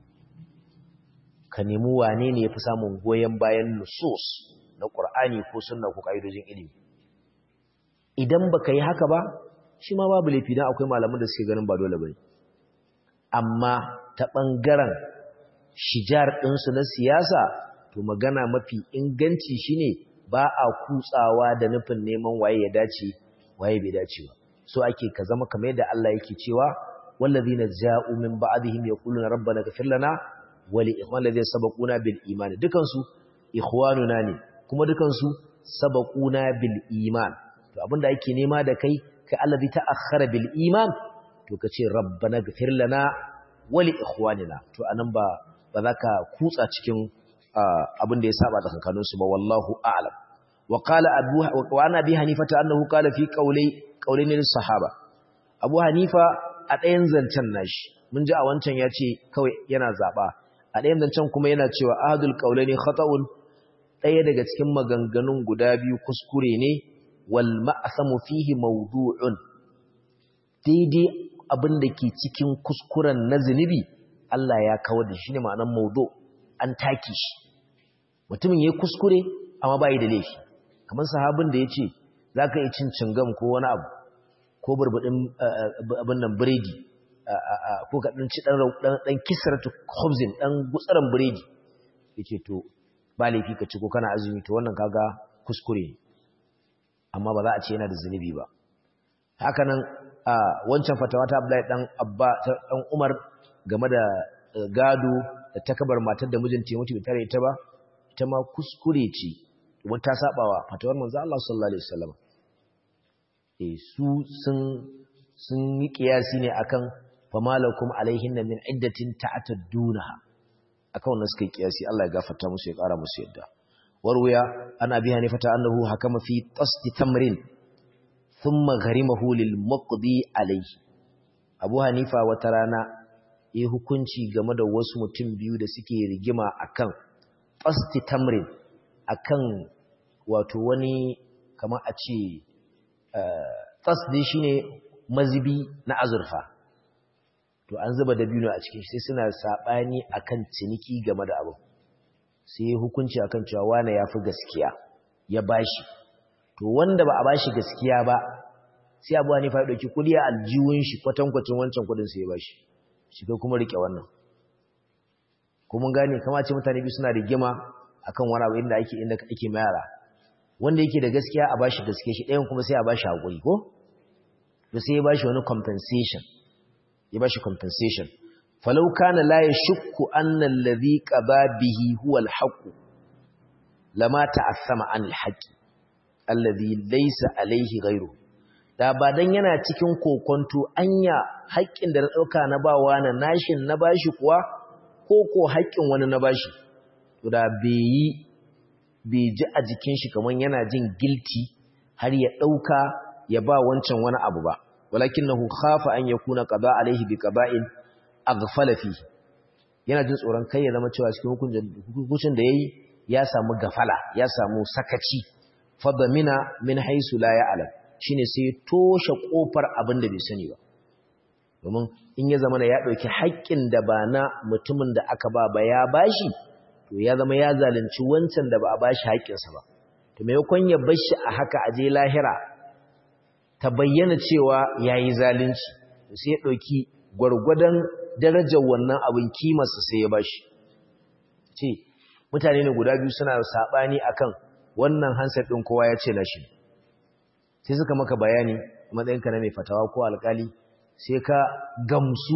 S1: ka nemi wane ne ya fi samun goyon bayan nusus na ƙur'ani ko sunna ko ƙa'idojin ilimi idan ba ka yi haka ba shi ma babu laifi don akwai malaman da suke ganin ba dole ba amma ta ɓangaren shijar ɗinsu na siyasa to magana mafi inganci shine ba a kutsawa da nufin neman waye ya dace waye bai dace ba so ake ka zama kamar yadda Allah yake cewa wallazina ja'u min ba'dihim yaquluna rabbana ighfir lana wa li ikhwan ladina sabaquna bil iman dukan su ikhwanuna ne kuma dukan su sabaquna bil iman to abinda ake nema da kai kai allazi ta'akhkhara bil iman to kace rabbana ighfir lana wali ikhwanina to anan ba ba za ka kutsa cikin abin da ya saba tsakankanin su ba wallahu a'lam wa qala abu wa ana bi hanifata annahu qala fi qawli qawlin sahaba abu hanifa a ɗayan zancen nashi mun ji a wancan ya ce kawai yana zaba a ɗayan zancen kuma yana cewa ahadul qawlaini khata'un ɗaya daga cikin maganganun guda biyu kuskure ne wal ma'samu fihi mawdu'un daidai abin da ke cikin kuskuren na zunubi Allah ya kawar da shi ne ma'anar maudu an taki shi mutumin ya kuskure amma bayi da laifi kamar sahabin da ya ce za ka yi cin cingam ko wani abu ko burbuɗin abin nan biredi ko ka ɗan ci ɗan kisaratu hobzin ɗan gutsaran biredi ya ce to ba laifi ka ci ko kana azumi to wannan kaga kuskure amma ba za a ce yana da zunubi ba hakanan a wancan fatawa ta Abdullahi dan Abba ta dan Umar game da gado da takabar matar da mijinta ya mutu bai tare ita ba ita ma kuskure ce wani ta sabawa fatawar manzo Allah sallallahu alaihi wasallam eh su sun sun yi kiyasi ne akan famalakum alaihin min iddatin ta'taddunaha akan wannan suka yi kiyasi Allah ya gafarta musu ya kara musu yadda warwaya ana biya ne fata annahu hakama fi tasdi tamrin thumma gharimahu lil muqdi alayhi Abu Hanifa wata rana yi hukunci game da wasu mutum biyu da suke rigima akan tasdi tamrin akan wato wani kamar a ce tasdi shine mazibi na azurfa to an zuba dabino a cikin shi sai suna sabani akan ciniki game da abu sai hukunci akan cewa wane yafi gaskiya ya bashi to wanda ba a bashi gaskiya ba sai Abu Hanifa ya dauki kudi a aljiwun shi kwatankwacin wancan kudin sai ya bashi shi kai kuma rike wannan ko mun gane kamar ce mutane biyu suna rigima akan wani abu inda ake inda ake mayara wanda yake da gaskiya a bashi gaskiya shi ɗayan kuma sai a bashi hakuri ko to sai ya bashi wani compensation ya bashi compensation falau kana la yashukku anna alladhi qaba bihi huwa alhaq lama ta'assama an alhaq alladhi laysa alayhi ghayru da ba dan yana cikin kokonto anya haƙƙin da na dauka na bawa na nashin na bashi kuwa ko ko haƙƙin wani na bashi to da bai bai ji a jikin shi kaman yana jin guilty har ya dauka ya ba wancan wani abu ba walakinahu khafa an yakuna qada alaihi bi qaba'in aghfala fihi yana jin tsoron kai ya zama cewa cikin hukuncin da yayi ya samu gafala ya samu sakaci fadamina min haisu la ya'lam shine sai toshe kofar abin da bai sani ba domin in ya zama ya dauki haƙƙin da ba na mutumin da aka ba ba ya bashi to ya zama ya zalunci wancan da ba a bashi haƙƙinsa ba to maimakon ya bar shi a haka aje lahira ta bayyana cewa yayi zalunci sai ya dauki gwargwadon darajar wannan abin kimarsa sai ya bashi ce mutane ne guda biyu suna sabani akan wannan hansar din kowa ya ce nashi sai suka maka bayani matsayinka na mai fatawa ko alkali sai ka gamsu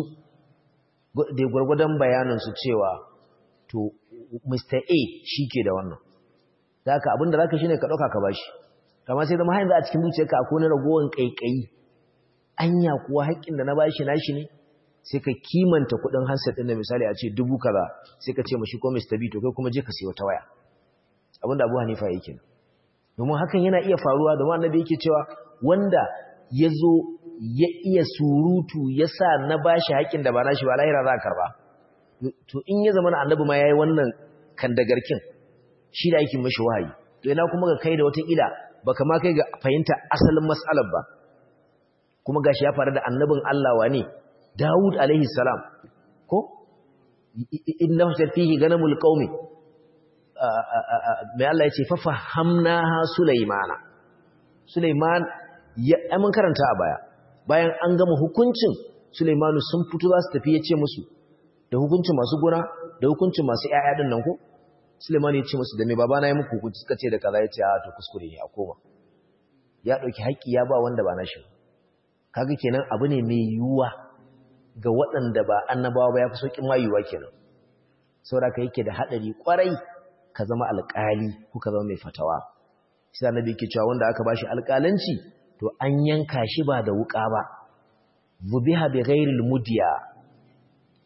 S1: da gwargwadon bayanin su cewa to Mr. A shi ke da wannan zaka abinda zaka shine ka dauka ka bashi kamar sai zama har yanzu a cikin zuciyarka akwai na ragowar kaikayi anya kuwa haƙƙin da na bashi nashi ne sai ka kimanta kudin handset din da misali a ce dubu kaza sai ka ce mashi ko Mr. B to kai kuma je ka sayi wata waya abinda Abu Hanifa yake domin hakan yana iya faruwa domin annabi yake cewa wanda yazo ya iya surutu ya sa na bashi haƙin da ba nashi ba lahira za a karba to in ya zama annabi ma yayi wannan kandagarkin shi da yake mashi wahayi to ina kuma ga kai da wata ila baka ma kai ga fahimta asalin mas'alar ba kuma gashi ya faru da annabin Allah wane Dawud alaihi salam ko inna fihi ganamul qaumi mai Allah yace fa fahamnaha Sulaimana Sulaiman ya mun karanta a baya bayan an gama hukuncin Sulaimanu sun fito za su tafi yace musu da hukuncin masu gona da hukuncin masu ƴaƴa din nan ko Sulaiman ya ce musu da me babana ya muku hukunci suka ce da kaza yace a to kuskure ne a koma ya dauki haƙi ya ba wanda ba nashi kaga kenan abu ne mai yiwuwa ga waɗanda ba annabawa ba ya fi sauƙin mayuwa kenan saboda yake da haɗari ƙwarai ka zama alƙali ko ka zama mai fatawa shi da annabi yake cewa wanda aka bashi alƙalanci to an yanka shi ba da wuƙa ba zubiha bi ghairil mudiya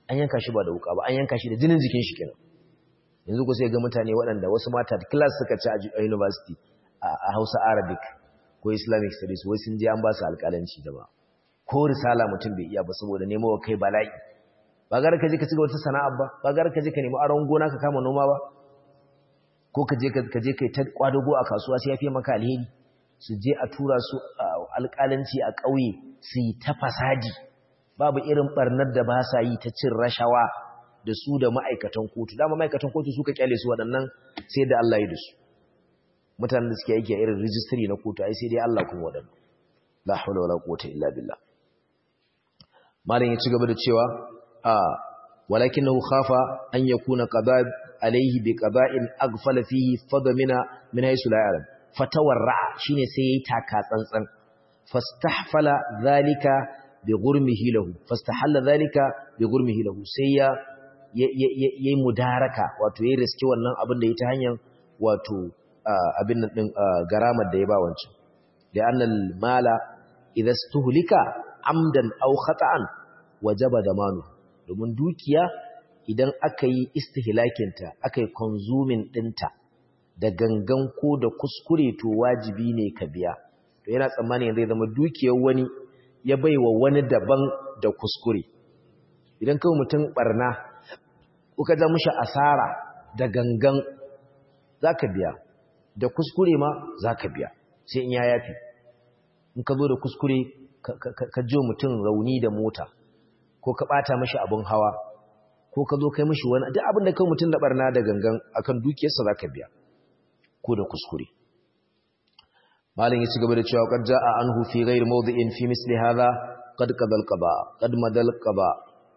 S1: an yanka shi ba da wuka ba an yanka shi da jinin jikin shi kenan yanzu ku sai ga mutane waɗanda wasu mata class suka ci a university a Hausa Arabic ko Islamic studies wai sun je an ba su alƙalanci da ba ko risala mutum bai iya ba saboda nemo kai bala'i ba gar ka je ka ci wata sana'a ba ba gar ka je ka nemi aron gona ka kama noma ba ko ka je ka je kai ta kwadago a kasuwa sai ya fi maka alheri su je a tura su alƙalanci a ƙauye su yi ta fasadi babu irin barnar da ba sa yi ta cin rashawa da su da ma'aikatan kotu dama ma'aikatan kotu suka kyale su waɗannan sai da Allah ya da su mutanen da suke aiki a irin rijistiri na kotu ai sai dai Allah kuma waɗannan la hawla wala quwwata illa billah malam ya ci gaba da cewa a walakinahu khafa an yakuna qada alaihi bi qada'in aghfala fihi fadamina min haythu la ya'lam fatawarra shine sai yayi taka tsantsan fastahfala zalika bi gurmihi lahu fastahalla zalika bi gurmihi lahu sai ya yayi mudaraka wato yayi riski wannan abin da ya ta hanyar wato abin nan din garamar da ya ba wancan da annal mala idza stuhlika amdan aw khata'an wajaba damanu domin dukiya idan aka yi istihlakinta aka yi consuming dinta da gangan ko da kuskure to wajibi ne ka biya to yana tsammani zai zama dukiyar wani ya baiwa wani daban da kuskure idan kawai mutum barna kuka ja mushi asara da gangan zaka biya da kuskure ma zaka biya sai in ya yafi in ka zo da kuskure ka jo mutum rauni da mota ko ka bata mashi abun hawa ko ka zo kai mashi wani duk abin da kai mutum da barna da gangan akan dukiyarsa zaka biya ko da kuskure malin ya ci gaba da cewa qad jaa anhu fi ghairi mawdi'in fi misli hadha qad qadal qaba qad madal qaba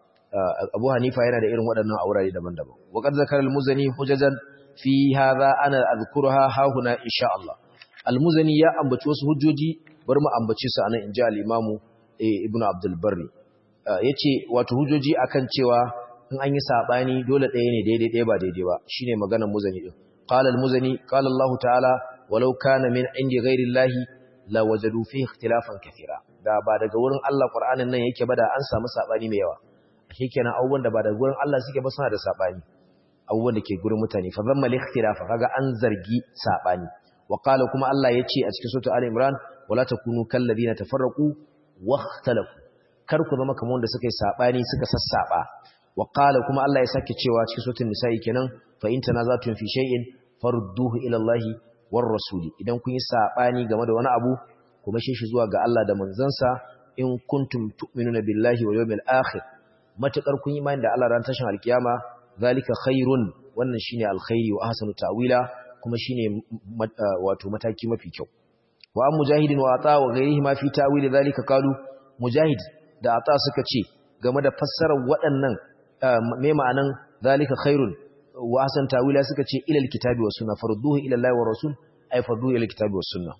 S1: abu hanifa yana da irin waɗannan aurare daban-daban wa qad zakara al-muzani hujajan fi hadha ana azkuruha ha huna insha Allah al-muzani ya ambaci wasu hujjoji bar mu ambace su anan inji al-imamu ibnu abdul barri yace wato hujjoji akan cewa in an yi sabani dole ɗaya ne daidai ɗaya ba daidai ba shine maganar muzani din qala al-muzani qala Allah ta'ala walau kana min indi ghairi Allah la wajadu fihi ikhtilafan kathira da ba daga wurin Allah Qur'anin nan yake ba da an samu sabani mai yawa kenan abubuwan da ba daga wurin Allah suke ba suna da sabani abubuwan da ke gurin mutane fa zamma al-ikhtilafa kaga an zargi sabani wa qala kuma Allah yace a cikin sura al-imran wala takunu kal ladina tafarraqu wa ikhtalafu kar ku zama kamar wanda suka yi sabani suka sassaba wa qala kuma Allah ya sake cewa cikin suratul nisa'i kenan fa in tanazatun fi shay'in farudduhu ila Allah war rasuli idan kun yi sabani game da wani abu kuma shi shi zuwa ga Allah da manzansa in kuntum tu'minuna billahi wal yawmil akhir matakar kun yi imani da Allah ran tashin alkiyama zalika khairun wannan shine alkhairi wa ahsanu ta'wila kuma shine wato mataki mafi kyau wa mujahidin wa ata wa ghairihi ma fi ta'wili zalika qalu mujahid da ata suka ce game da fassarar waɗannan me ma'anan zalika khairun wa ahsan ta'wila suka ce ila alkitabi was sunna farduhu ila allahi wa rasul ay farduhu ila alkitabi was sunna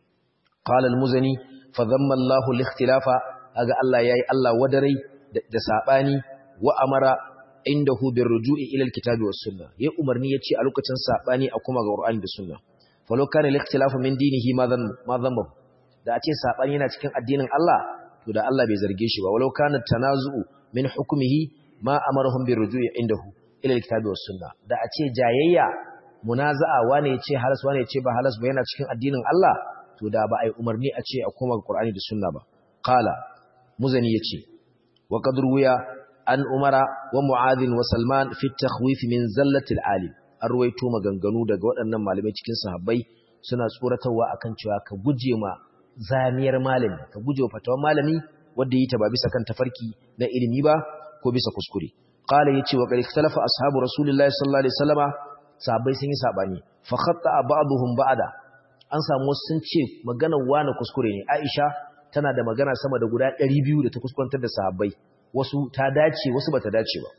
S1: qala almuzani fa dhamma allah alikhtilafa aga allah yayi allah wadarai da sabani wa amara indahu birruju'i ila alkitabi was sunna yayi umarni yace a lokacin sabani a kuma ga qur'ani da sunna falau kana al-ikhtilafu min dinihi ma dhan ma dhanba da a ce sabani yana cikin addinin Allah to da Allah bai zarge shi ba walau kana tanazu'u min hukmihi ma amarahum birruju'i indahu ila al-kitabi was sunna da a ce jayayya munaza'a wane yace halas wane yace ba halas ba yana cikin addinin Allah to da ba ai umarni a ce a koma ga qur'ani da sunna ba qala muzani yace wa qad ruwiya an umara wa mu'adhin wa salman fi at-takhwif min zallati al-alim an ruwaito maganganu daga waɗannan malamai cikin sahabbai suna tsoratarwa akan cewa ka guje ma zamiyar malami ka guje wa fatawar malami wanda yi ta ba bisa kan tafarki na ilimi ba ko bisa kuskure qala yace wa qad ikhtalafa ashabu rasulillahi sallallahu alaihi wasallama sahabbai sun yi sabani fa khatta ba'dhum ba'da an samu sun ce maganar wani kuskure ne Aisha tana da magana sama da guda 200 da ta kuskurantar da sahabbai wasu ta dace wasu bata dace ba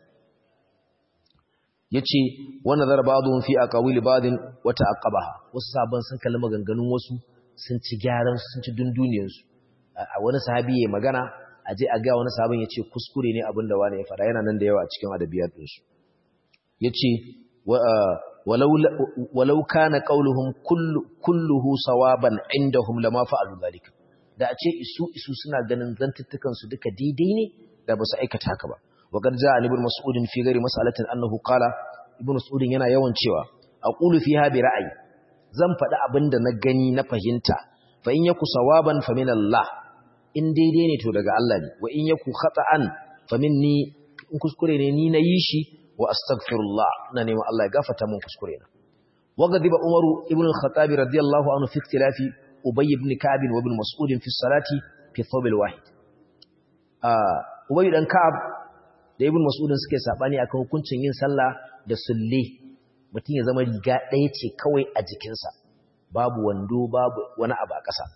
S1: yace wa nazara ba'dhum fi aqawili ba'din wa ta'aqqabaha wasu sahabban sun kalli maganganun wasu sun ci gyaran sun ci dunduniyar su a wani sahabi yayin magana aje a ga wani sahabin yace kuskure ne abinda wani ya fada yana nan da yawa a cikin adabiyat din su yace walau walau kana qauluhum kullu kulluhu sawaban indahum lama fa'alu dhalika da a ce isu isu suna ganin zantuttukan su duka daidai ne da ba su aikata haka ba wa qad jaa ibn mas'ud fi ghairi mas'alatin annahu qala ibn mas'ud yana yawan cewa aqulu fiha bi ra'ayi zan faɗi abinda na gani na fahimta fa in yaku sawaban fa min Allah in daidai ne to daga Allah ne wa in yaku khata'an fa minni in kuskure ne ni na yi shi wa astaghfirullah ina neman Allah ya gafarta min kuskure na wa gadiba umaru ibn al-khattab radiyallahu anhu fi ikhtilafi ubay ibn ka'b wa ibn mas'ud fi salati fi thawb al-wahid ah ubay dan ka'ab da ibn mas'ud suke sabani akan hukuncin yin sallah da sulle mutum ya zama riga ɗaya ce kawai a jikinsa babu wando babu wani abu a ƙasa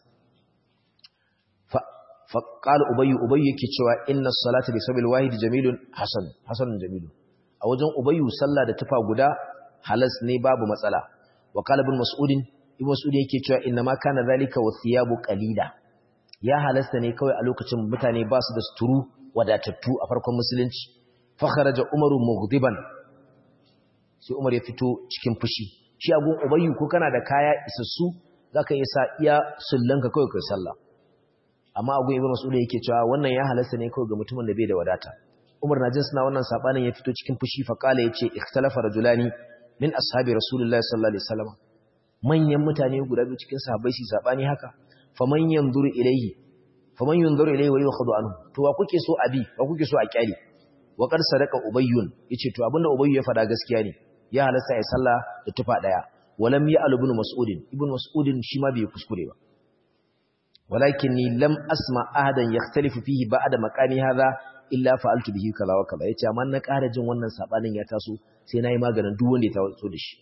S1: faƙal ubayyu ubayyu yake cewa inna salata bi sabil wahid jamilun hasan hasanun jamilun a wajen ubayyu sallah da tufa guda halas ne babu matsala wa qala ibn mas'ud ibn mas'ud yake cewa inna ma kana zalika wa thiyabu qalila ya halasta ne kawai a lokacin mutane ba su da suturu wadatattu a farkon musulunci fa kharaja umaru mughdiban sai umar ya fito cikin fushi shi agun ubayyu ko kana da kaya isassu zaka iya sa iya sullanka kawai kai sallah amma agun ibnu mas'ud yake cewa wannan ya halasta ne kawai ga mutumin da bai da wadata umar na jin suna wannan sabanin ya fito cikin fushi fa kala yace ikhtalafa rajulani min ashabi rasulullahi sallallahu alaihi wasallam manyan mutane guda biyu cikin sahabbai su sabani haka faman yanzuru ilayhi faman yanzuru ilayhi wa yukhadu anhu to wa kuke so abi wa kuke so a kyale wa qad sadaqa ubayyun yace to abinda ubayyu ya fada gaskiya ne ya halasta ya sallah da tufa daya walam ya al ibn mas'ud ibn mas'ud shi ma bai kuskure ba walakinni lam asma ahadan yakhtalifu fihi ba'da maqami hadha illa fa'altu bihi kaza wa kaza yace amma na ƙara jin wannan sabanin ya taso sai nayi maganin duk wanda ya taso da shi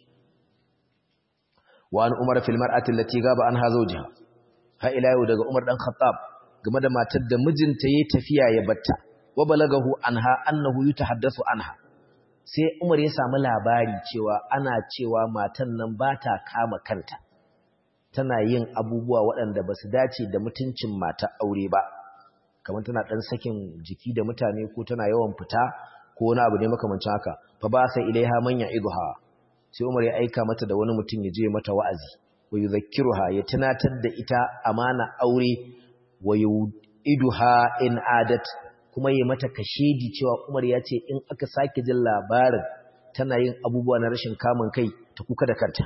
S1: wa an umar fil mar'ati allati gaba anha zawjiha ha ila yau daga umar dan khattab game da matar da mijinta yayi tafiya ya batta wa balagahu anha annahu yutahaddathu anha sai umar ya samu labari cewa ana cewa matan nan ba ta kama kanta tana yin abubuwa waɗanda ba su dace da mutuncin mata aure ba kamar tana ɗan sakin jiki da mutane ko tana yawan fita ko wani abu ne makamancin haka fa ba sai ilaiha man ya'iduha sai Umar ya aika mata da wani mutum ya je mata wa'azi wa yuzakkiruha ya tunatar da ita amana aure wa yu'iduha in adat kuma ya mata kashedi cewa Umar ya ce in aka sake jin labarin tana yin abubuwa na rashin kamun kai ta kuka da kanta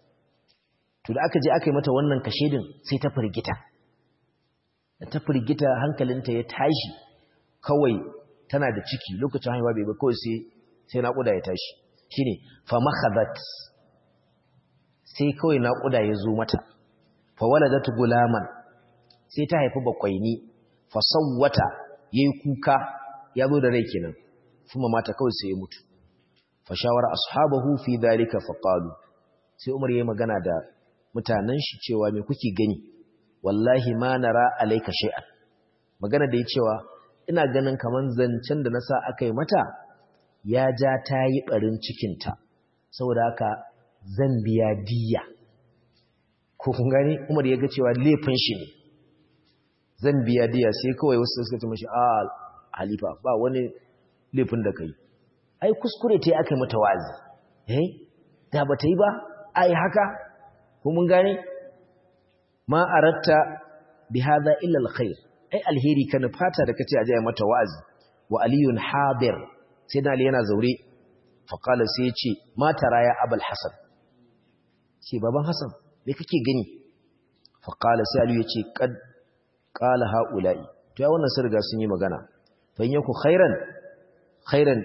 S1: to da aka je aka yi mata wannan kashedin sai ta firgita da ta firgita hankalinta ya tashi kawai tana da ciki lokacin haihuwa bai ba kawai sai sai naƙuda ya tashi shine fa makhadat sai kawai naƙuda ya zo mata fa waladat gulaman sai ta haifi bakwaini fa sawwata yayi kuka ya zo da rai kenan kuma mata kawai sai ya mutu fa shawara ashabahu fi dalika fa qalu sai Umar yayi magana da mutanen shi cewa me kuke gani wallahi ma nara alayka shay'an magana da ya cewa ina ganin kaman zancen da nasa akai mata ya ja ta yi barin cikin ta saboda haka zan biya diya ko kun gani Umar ya ga cewa laifin shi ne zan biya diya sai kawai wasu suka ce mashi a halifa ba wani laifin da kai ai kuskure ta yi aka mata wazi eh da ba ta yi ba ai haka ko mun gane ma aratta bi hadha illa alkhair ai alheri kana fata da kace aje mata wazi wa aliyun hadir sai da ali yana zaure fa qala sai ya ce ma tara ya abul hasan ce baban hasan me kake gani fa qala sai ali ya ce kad qala haula'i to ya wannan sun riga sun yi magana fa in yaku khairan khairan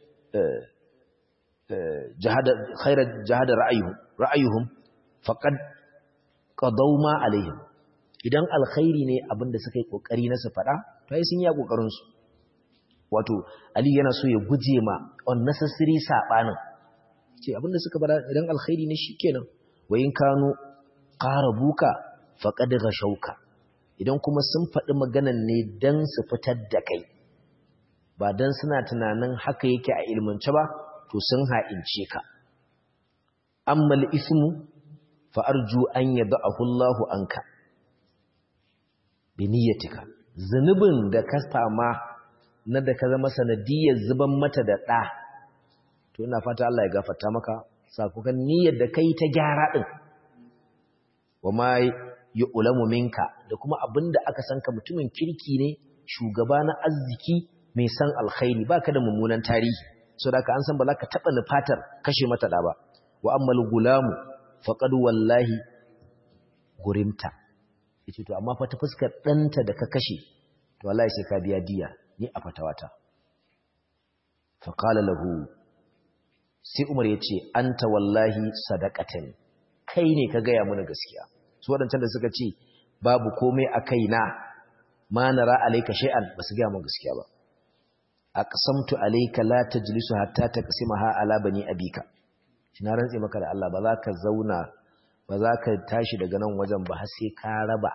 S1: jahada khairan jahada ra'ayuhum ra'ayuhum faqad qadaw ma alaihim idan alkhairi ne abinda suka yi kokari na su fada to ai sun yi kokarin su wato ali yana so ya guje ma unnecessary sabanin ce abinda suka bada idan alkhairi ne shikenan wayin kanu qarabuka faqad ghashauka idan kuma sun faɗi maganan ne dan su fitar da kai ba dan suna tunanin haka yake a ilmance ba to sun ha'ince ka amma al-ismu fa arju an yad'ahu Allahu anka bi niyyatika zanubin da ka fama na da ka zama sanadiyar zuban mata da ɗa to ina fata Allah ya gafarta maka sakukan niyyar da kai ta gyara din wa ma yu'lamu minka da kuma abinda aka san ka mutumin kirki ne shugaba na arziki mai san alkhairi baka da mummunan tarihi so da ka an san ba za ka taɓa nufatar kashe mata ɗa ba wa ammal gulamu faqad wallahi gurimta yace to amma fa ta fuskar ɗanta da ka kashe to wallahi sai ka biya diya ni a fatawata fa qala lahu sai Umar yace anta wallahi sadaqatan kai ne ka gaya mana gaskiya su wadancan da suka ce babu komai a kaina ma nara alayka shay'an basu gaya mana gaskiya ba aqsamtu alayka la tajlisu hatta taqsimaha ala bani abika na rantse maka da Allah ba za ka zauna ba za ka tashi daga nan wajen ba har sai ka raba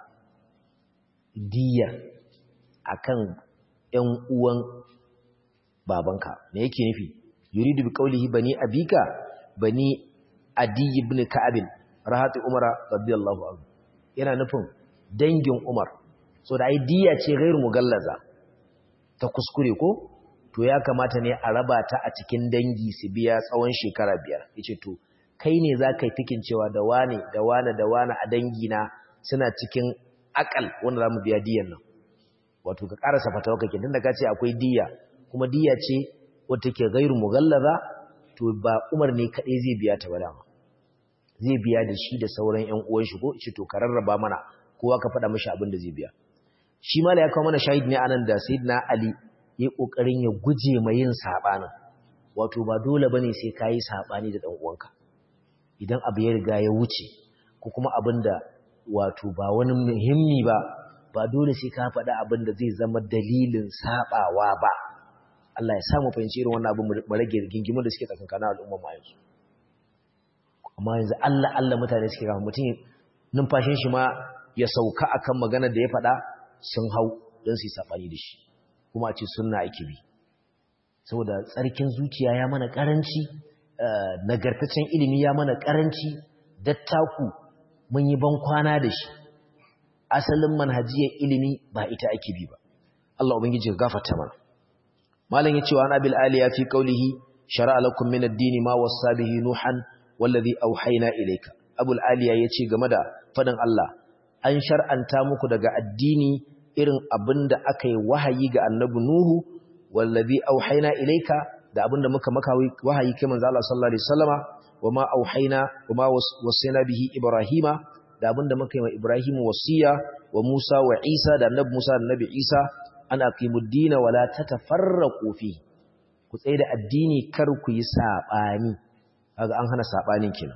S1: diya akan ƴan uwan babanka me yake nufi yuridu bi qawlihi bani abika bani adi ibn ka'ab rahatu umara radiyallahu anhu yana nufin dangin umar so da ai diya ce gairu mugallaza ta kuskure ko to ya kamata ne a raba ta a cikin dangi su biya tsawon shekara biyar yace to kai ne za ka yi fikin cewa da wane da wane da wane a dangina suna cikin akal wanda za mu biya diyan nan wato ka karasa fatawa kake tunda ka ce akwai diya kuma diya ce wata ke gairu mughallaza to ba Umar ne kadai zai biya ta ba dama zai biya da shi da sauran ƴan uwan shi ko shi to ka rarraba mana kowa ka faɗa mishi abin da zai biya shi mala ya kawo mana shahid ne anan da sayyidina Ali ya kokarin ya guje ma yin sabanin wato ba dole bane sai kai sabani da dan uwanka idan abu ya riga ya wuce ko kuma abin da wato ba wani muhimmi ba ba dole sai ka faɗa abin da zai zama dalilin sabawa ba Allah ya samu fahimci irin wannan abin mu rage gingimin da suke tsakankanin al'umma ma yanzu amma yanzu Allah Allah mutane suke kama mutum numfashin shi ma ya sauka akan magana da ya faɗa sun hau don su yi saɓani da shi kuma a ce sunna ake bi saboda tsarkin zuciya ya mana ƙaranci nagartaccen ilimi ya mana ƙaranci dattaku mun yi ban kwana da shi asalin manhajiyar ilimi ba ita ake bi ba Allah ubangiji ya gafarta mana malam yace wa anabil aliya fi qawlihi shar'a lakum min ad-din ma wassa bihi nuhan wallazi auhayna ilayka abul aliya yace game da fadin Allah an shar'anta muku daga addini irin abinda aka yi wahayi ga annabi nuhu wallazi auhayna ilayka da abinda muka maka wahayi kai manzo Allah sallallahu alaihi wasallama wama auhayna wama wasayna bihi ibrahima da abinda muka yi wa ibrahim wasiya wa musa wa isa da annabi musa da annabi isa an aqimud din wa la tatafarraqu fi ku tsaye da addini kar ku yi sabani kaga an hana sabanin kenan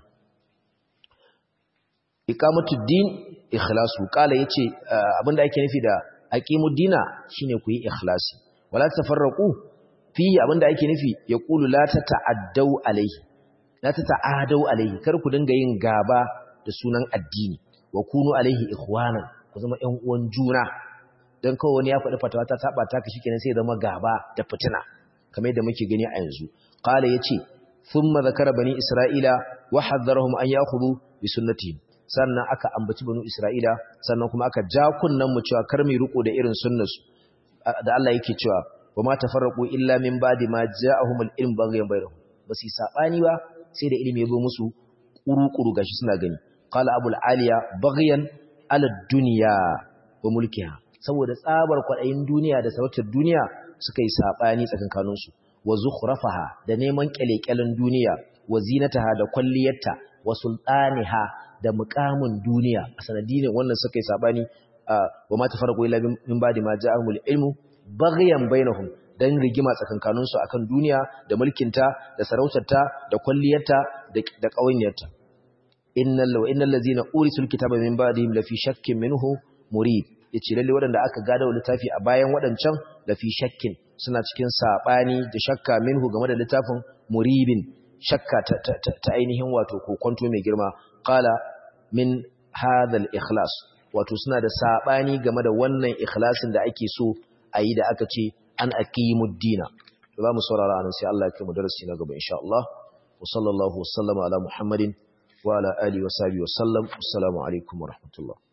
S1: iqamatud din ikhlasu kala yace abinda ake nufi da aqimud dina shine ku yi ikhlasi wala tafarraqu fi abinda ake nufi yaqulu la tata'addau alayhi la tata'adau alayhi kar ku dinga yin gaba da sunan addini wa kunu alayhi ikhwana ku zama ƴan uwan juna dan kawai wani ya faɗi fatawa ta saba ta ka shikenan sai zama gaba da fitina kamar yadda muke gani a yanzu qala yace thumma zakara bani isra'ila wa haddarahum an ya'khudhu bi sunnatihim sannan aka ambaci banu isra'ila sannan kuma aka ja kunnan mu cewa kar mu riko da irin sunnarsu da Allah yake cewa wa ma tafarraqu illa min ba'di ma ja'ahumul ilm baghyan bainahum basi sabani ba sai da ilimi ya zo musu kuru-kuru gashi suna gani qala abul aliya baghyan ala dunya wa mulkiha saboda tsabar kwadayin duniya da sarautar duniya suka yi sabani tsakankanin su wa zukhrafaha da neman kyalekyalen duniya wa zinataha da kwalliyarta wa sultaniha da mukamin duniya a sanadinin wannan suka yi sabani wa ma tafarraqu illa min ba'di ma ja'ahumul ilmu baghyan bainahum dan rigima tsakankanin su akan duniya da mulkinta da sarautarta da kwalliyarta da ƙawanyarta innal law innal ladzina urisul kitaba min ba'dihim lafi shakkin minhu murib yace lalle waɗanda aka gada littafi a bayan waɗancan lafi shakkin suna cikin sabani da shakka minhu game da littafin muribin shakka ta ainihin wato kokonto mai girma qala min hadha al-ikhlas wato suna da sabani game da wannan ikhlasin da ake so a yi da aka ce an aqimud dina za mu saurara anan sai Allah ya kai mu darasi na gaba insha Allah wa sallallahu wasallama ala muhammadin wa ala alihi wa sahbihi wa sallam assalamu alaikum wa rahmatullah